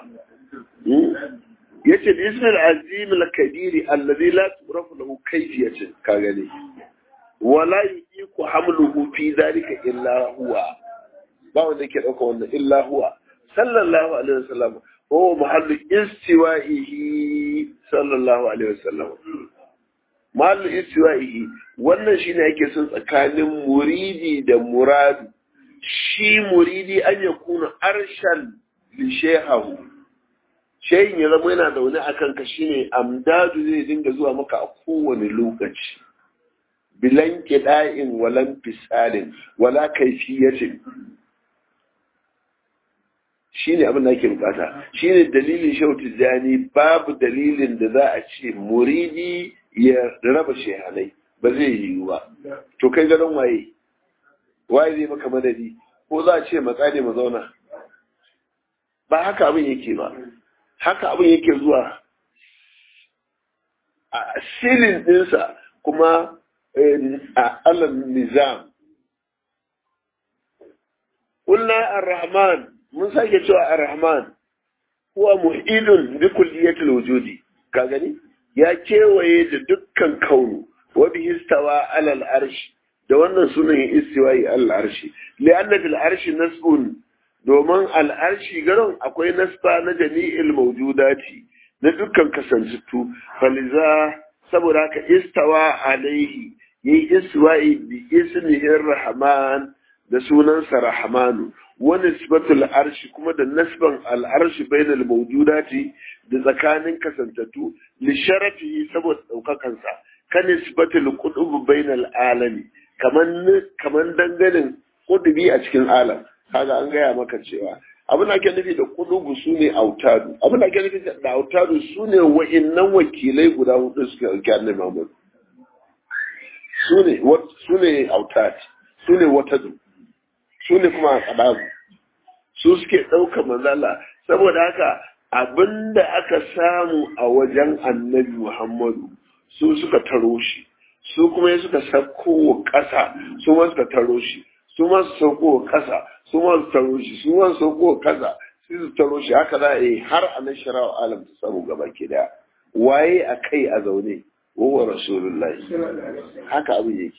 yace bi ismil azim al kabiri alladhi la turafu lahu kayfiyatun ka gane wala yiku hamluhu fi dhalika illa huwa ba wanda ke dauka wannan illa huwa sallallahu alaihi wasallam huwa mahallu istiwa'ihi sallallahu alaihi wasallam mahallu istiwa'ihi wannan shine yake son tsakanin muridi da muradu shi muridi an yakuna arshan li shehahu shehin ya zama yana zaune a kanka shine amdadu zai dinga zuwa maka a kowane lokaci bilan kida'in walan fisalin wala kaifiyatin shine abin da ake bukata shine dalilin shautu jani babu dalilin da za a ce muridi ya raba shehanai ba zai yiwu ba to kai ganin waye waye zai maka madadi ko za a ce matsa ne mu zauna ba haka abin yake ba haka abin yake zuwa a silin ɗinsa kuma a alam nizam ƙulla ar-rahman mun sake cewa ar-rahman huwa muhidun bi kulliyatil wujudi ka gani ya kewaye da dukkan kaunu wa bihi istawa ala al-arsh da wannan sunan istiwa'i al-arshi li'anna fil arshi nasbun domin al'arshi garin akwai nasba na jami'il maujudati na dukkan kasantattu faliza saboda haka istawa alaihi yi iswa'i bi ismihin rahman da sunansa rahmanu wani nisbatul arshi kuma da nasban al'arshi bainal maujudati da tsakanin kasantattu li sharafi saboda ɗaukakansa ka nisbatul qutub bainal alami kaman kaman danganin kudubi a cikin alam kaga an gaya maka cewa abin da ake nufi da kudugu su ne autadu abin da ake nufi da autadu su ne wa'innan wakilai guda hudu suka ɗauki annabi Muhammad su ne su ne autad su ne watadu su ne kuma aqdabu su suke ɗauka manzala saboda haka abin da aka samu a wajen annabi Muhammadu su suka taro shi su kuma suka sako ƙasa su ma suka taro shi su ma su sauko ƙasa su ma su taro shi su ma su sauko ƙasa su su taro shi haka za a yi har a nan shara'a alam ta samu gaba ke da waye a kai a zaune wa rasulullahi haka abin yake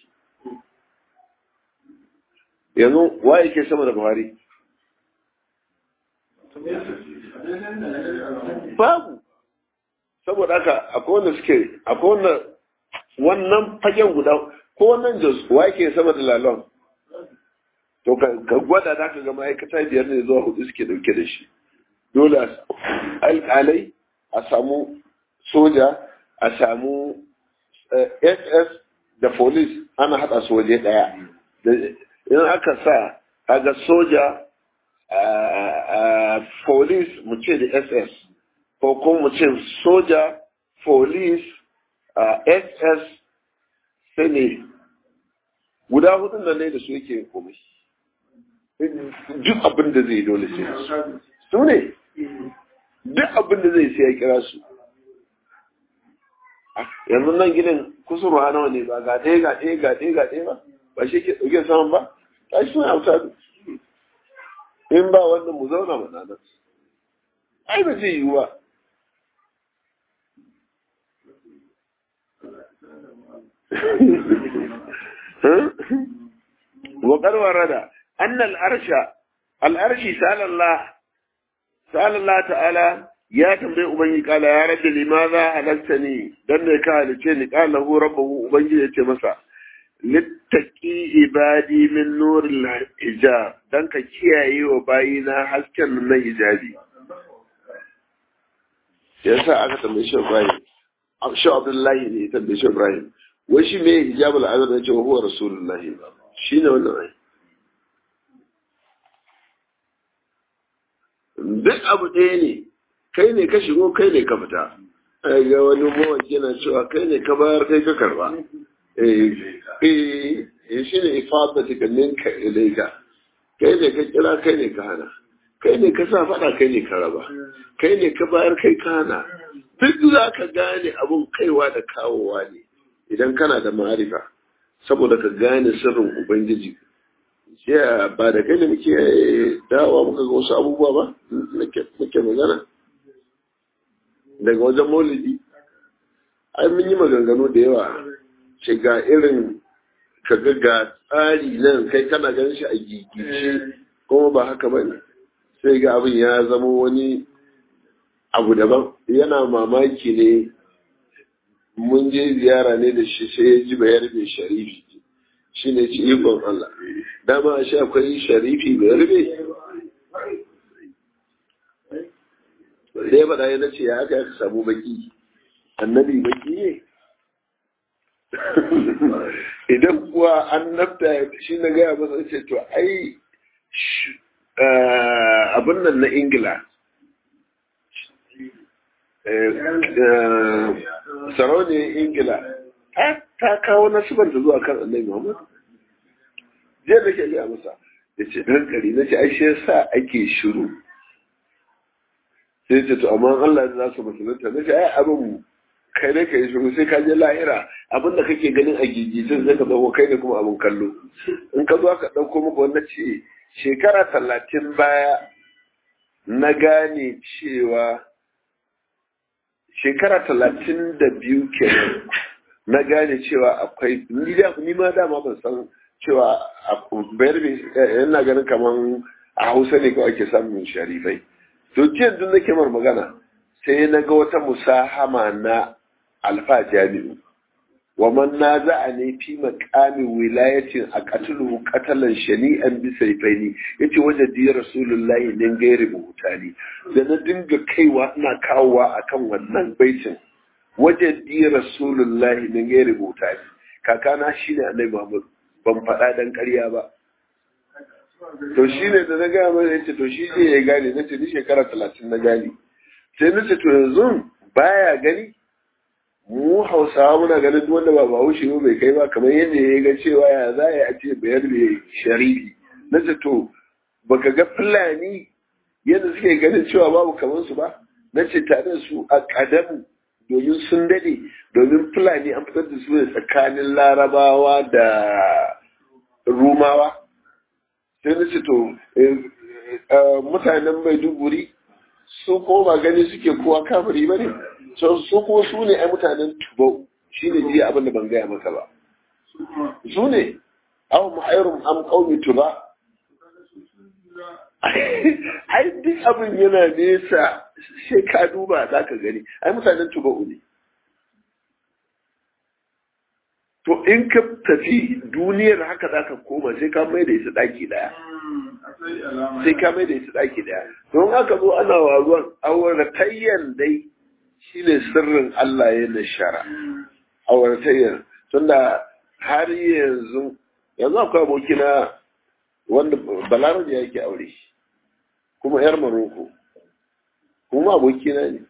yanzu waye ke sama da buhari babu saboda haka akwai wanda suke akwai wanda wannan fagen guda ko wannan jos waye ke sama da lalon to ka gwada da ka ga ma'aikata biyar ne zuwa hudu suke dauke da shi dole alƙalai a samu soja a samu ss da police ana haɗa su waje ɗaya in aka sa kaga soja police mu ce da ss ko kuma mu ce soja police ss sai ne guda hudun da ne da su yake komai duk abin da zai dole sai su ne duk abin da zai sai ya kira su yanzu nan gidan kusurwa nawa ne ba ga ɗaya ga ɗaya ga ɗaya ga ɗaya ba ba shi ke ɗauke saman ba ta shi suna auta in ba wannan mu zauna mana nan ai ba zai yiwu ba وقد ورد أن الأرش الأرش سأل الله سأل الله تعالى يا تنبي أبني قال يا رب لماذا هلكتني دم قال تشني قال له ربه أبني يتمسى littaki ibadi min nuril hijab dan ka kiyaye wa bayina hasken na hijabi yasa aka tambaye shi Ibrahim shi Abdullahi ne ya tambaye shi Ibrahim wai shi me hijabul azab ne ce wa huwa rasulullahi shine wannan ai duk abu ɗaya ne kai ne ka shigo kai ne ka fita ga wani mawaki yana cewa kai ne ka bayar kai ka karba eh shi ne ifadatika minka ilaika kai ne ka kira kai ne ka hana kai ne ka sa faɗa kai ne ka raba kai ne ka bayar kai ka hana duk za ka gane abun kaiwa da kawowa ne idan kana da ma'arifa saboda ka gane sirrin ubangiji jiya ba da kai da muke dawa muka ga wasu abubuwa ba muke magana daga wajen maulidi ai mun yi maganganu da yawa ce ga irin kaga ga tsari nan kai kana ganin shi a gigice kuma ba haka ba ne sai ga abin ya zama wani abu daban yana mamaki ne mun je ziyara ne da shi sai ya ji bayar mai sharifi shi ne ci ikon Allah dama shi akwai sharifi bayar mai da ya faɗa ya ce ya aka aka samu baki annabi baki ne idan kuwa an nafta shi na gaya masa ce to ai abin nan na ingila sarauniyar ingila ta kawo nasibanta zuwa kan annabi muhammad jiya da ke gaya masa ya ce ɗan ƙari na ce ai shi yasa ake shiru sai ce to amma Allah za su musulunta na ce ai abin kai ne ka yi shiru sai ka je lahira abin da kake ganin a gigicin zai ka zama kai ne kuma abin kallo in ka zo ka ɗauko maka wannan ce shekara talatin baya na gane cewa shekara talatin da biyu kenan na gane cewa akwai ni ma dama ban san cewa bayar yana ganin kamar a hausa ne kawai ake samun sharifai to jiya duk nake mar magana sai na ga wata musahama na alfa jami'u wa man naza'a ne fi maqami wilayatin a qatluhu qatalan shani'an bi sayfaini yace waje di rasulullahi din gairi buhutani da na dinga kaiwa ina kawowa akan wannan baitin waje di rasulullahi din gairi buhutani kakana shine annabi Muhammad ban faɗa dan ƙarya ba to shine da na gaya mai yace to shi ne ya gane nace ni shekara talatin na gane sai nace to yanzu baya gani mu hausawa muna ganin duk wanda ba bahaushe ba bai kai ba kamar yadda ya ga cewa ya za a ce bayar da sharifi na ce to baka ga fulani yadda suke ganin cewa babu kamar su ba na ce tare su a kadamu domin sun dade domin fulani an fitar da su ne tsakanin larabawa da rumawa sai na ce to mutanen maiduguri su koma gani suke kowa kamari ba ne su kuma su ne ai mutanen tubau shi ne jiya abin da ban gaya maka ba su ne awon ma'airun am kaumi tuba ai duk abin yana nesa sai ka duba za ka gani ai mutanen tubau ne to in ka tafi duniyar haka za ka koma sai ka mai da ita ɗaki ɗaya sai ka mai da ita ɗaki ɗaya don haka zo ana waruwan auratayyan dai shi ne sirrin Allah ya nashara auratayyar tunda har yanzu yanzu akwai abokina wanda balarabe ya yake aure kuma yar maroko kuma abokina ne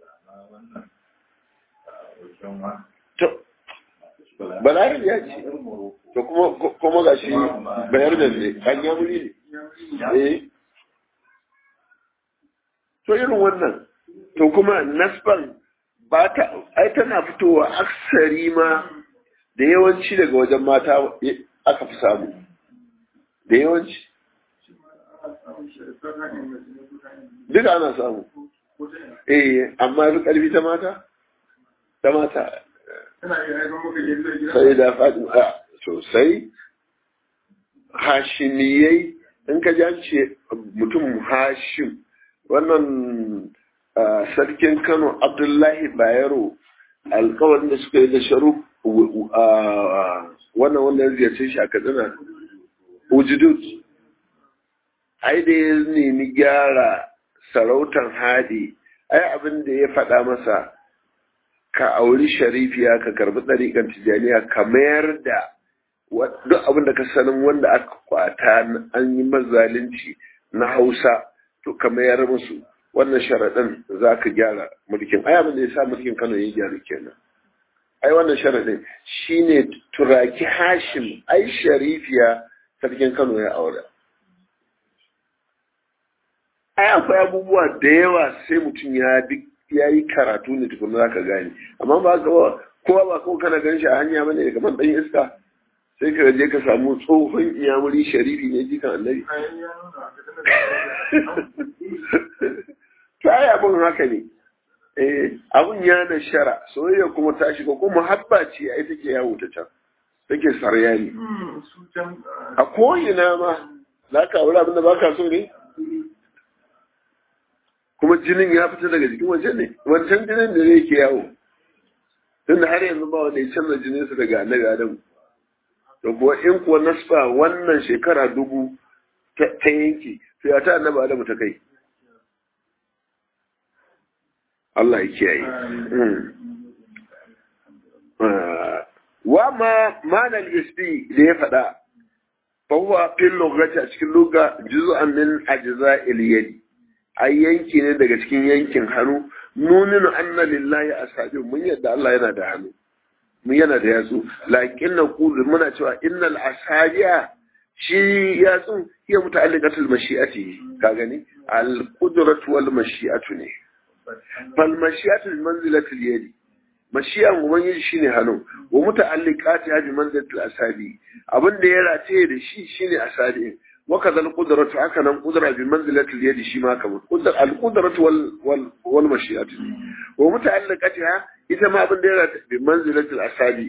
balarabe ya ce to kuma ga shi bayar da ne an yamuri ne to irin wannan to kuma nasban ba ta ai tana fitowa aksari ma da yawanci daga wajen mata aka fi samu da yawanci duka ana samu eh amma fi karfi ta mata ta mata sai da faɗin a sosai hashimiyai in ka ce mutum hashim wannan sarkin Kano Abdullahi Bayero alkawarin da suka yi da sharuf wannan wanda ya ziyarce shi a Katsina Ujudud ai da ya nemi gyara sarautar hadi ai abin da ya faɗa masa ka auri sharifiya ka karbi ɗariƙan tijaniya ka mayar da duk abin da ka sanin wanda aka kwata an yi mazalunci na hausa to ka mayar musu wannan sharaɗin za ka gyara mulkin ai abin da ya sa mulkin kano ya gyara kenan ai wannan sharaɗin shine turaki hashim ai sharifiya sarkin kano ya aure ai akwai abubuwa da yawa sai mutum ya bi ya yi karatu ne tukuna za ka gane amma ba ka kowa ba kowa kana gan shi a hanya bane daga man ɗan iska sai ka je ka samu tsohon iyamuri sharifi ne jikan annabi ta yi abin haka ne eh abin ya na shara soyayya kuma ta shiga kuma habba ce ai take yawo ta can take sarya ne a ko'ina ma za ka aure abin da ba ka so ne kuma jinin ya fita daga jikin waje ne wancan jinin da zai ke yawo tunda har yanzu ba wanda ya canza jininsa daga annabi adamu da kuwa in kuwa nasfa wannan shekara dubu ta yanki to ya ta annabi adamu ta kai Allah ya kiyaye wa ma manal isbi da ya faɗa fa huwa fil lughati a cikin lugha juz'an min ajza'il yadi ai yanki ne daga cikin yankin hannu nuninu anna lillahi asabi mun yadda Allah yana da hannu mun yana da yatsu lakin na kulu muna cewa innal asabiya shi yatsun hiya muta'alliqatul mashi'ati ka gani al qudratu wal mashi'atu ne fal mashi'atu bi manzilatil yadi mashi'an ubangiji shine hannu wa muta'alliqati bi manzilatil asabi abin da ya rataye da shi shine asabi وكذا القدرة هكذا القدرة بمنزلة اليد شما كمان القدرة وال وال والمشيئة ومتعلقتها إذا ما بندرت بمنزلة الأسابيع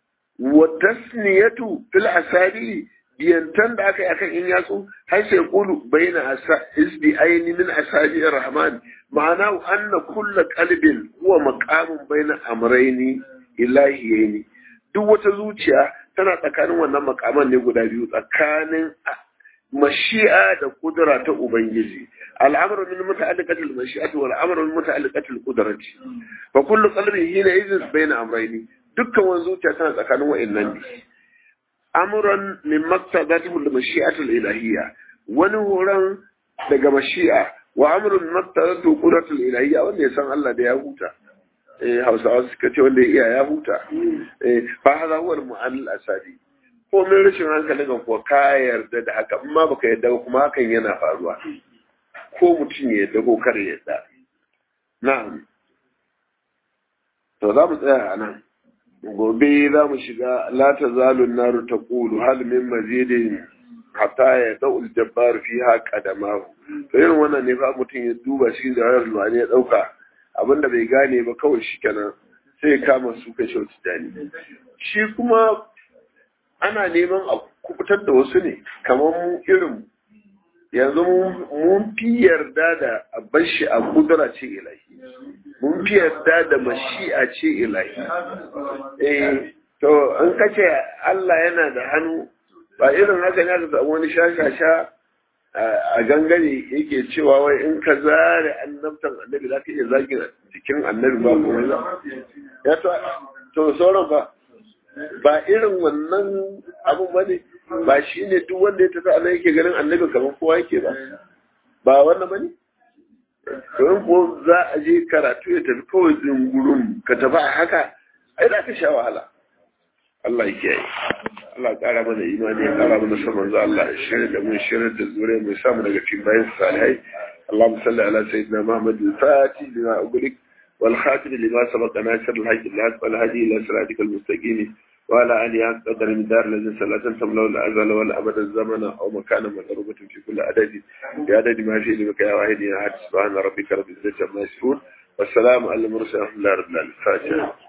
والتثنية في الأسابيع ينتن دعك أكا إن ياسو حيث يقول بين إسبعين من أسابيع الرحمن معناه أن كل قلب هو مقام بين أمرين إلهيين duk wata zuciya tana tsakanin wannan makaman ne guda biyu tsakanin mashi'a da kudura ta Ubangiji. Al'amuru min muta'alliqati al-mashi'ati wal amru min muta'alliqati al-qudrati. Fa kullu qalbin hina idhin bayna amrayni. Dukkan wani zuciya tana tsakanin wa'annan ne. Amran min maqtadati al-mashi'ati al-ilahiyya. Wani horon daga mashi'a wa amrun min maqtadati qudrati al-ilahiyya wanda ya san Allah da ya huta. Eh Hausawa suka ce wanda ya iya ya huta. Eh fa hadha huwa al-mu'allil asadi. komin rashin hankalin ka kuwa ka yarda da haka amma baka yarda kuma hakan yana faruwa ko mutum ya yarda ko kar ya yarda na'am to za mu tsaya a nan gobe za mu shiga la tazalu naru taqulu hal min mazidin hatta ya da'ul jabbar fiha qadamahu to irin wannan ne fa mutum ya duba shi da rayuwar ruwani ya dauka abinda bai gane ba kawai shi kenan sai ya kama su kai shi dani shi kuma ana neman a kubutar da wasu ne kamar mu irin yanzu mun fi yarda da abin shi a kudura ce ilahi mun fi yarda da mashi'a ce ilahi eh to an kace Allah yana da hannu ba irin haka ne aka wani shashasha a gangare yake cewa wai in ka zare annabtan annabi za ka iya zagin jikin annabi ba kuma ya to sauran ba ba irin wannan abun ba ne ba shi ne duk wanda ya tafi Allah yake ganin annabi kamar kowa yake ba ba wannan ba ne domin ko za a je karatu ya tafi kawai zungurun ka tafi a haka ai za ka sha wahala Allah ya kiyaye Allah ƙara mana imani ya ƙara mana saman za Allah shirin da mun shirin da zure mai samu daga cikin bayan salihai اللهم صل على سيدنا محمد الفاتح لما أغلق والخاتم لما سبق ناصر الحق الحق والهدي إلى صراطك المستقيم وعلى آله قدر من دار الذي صلاة تملأ الأزل والأبد الزمن أو مكان مضروبة في كل عدد بعدد ما في لك يا واحد يا أحد سبحان ربك رب العزة عما يصفون والسلام على المرسلين ورحمة الله رب العالمين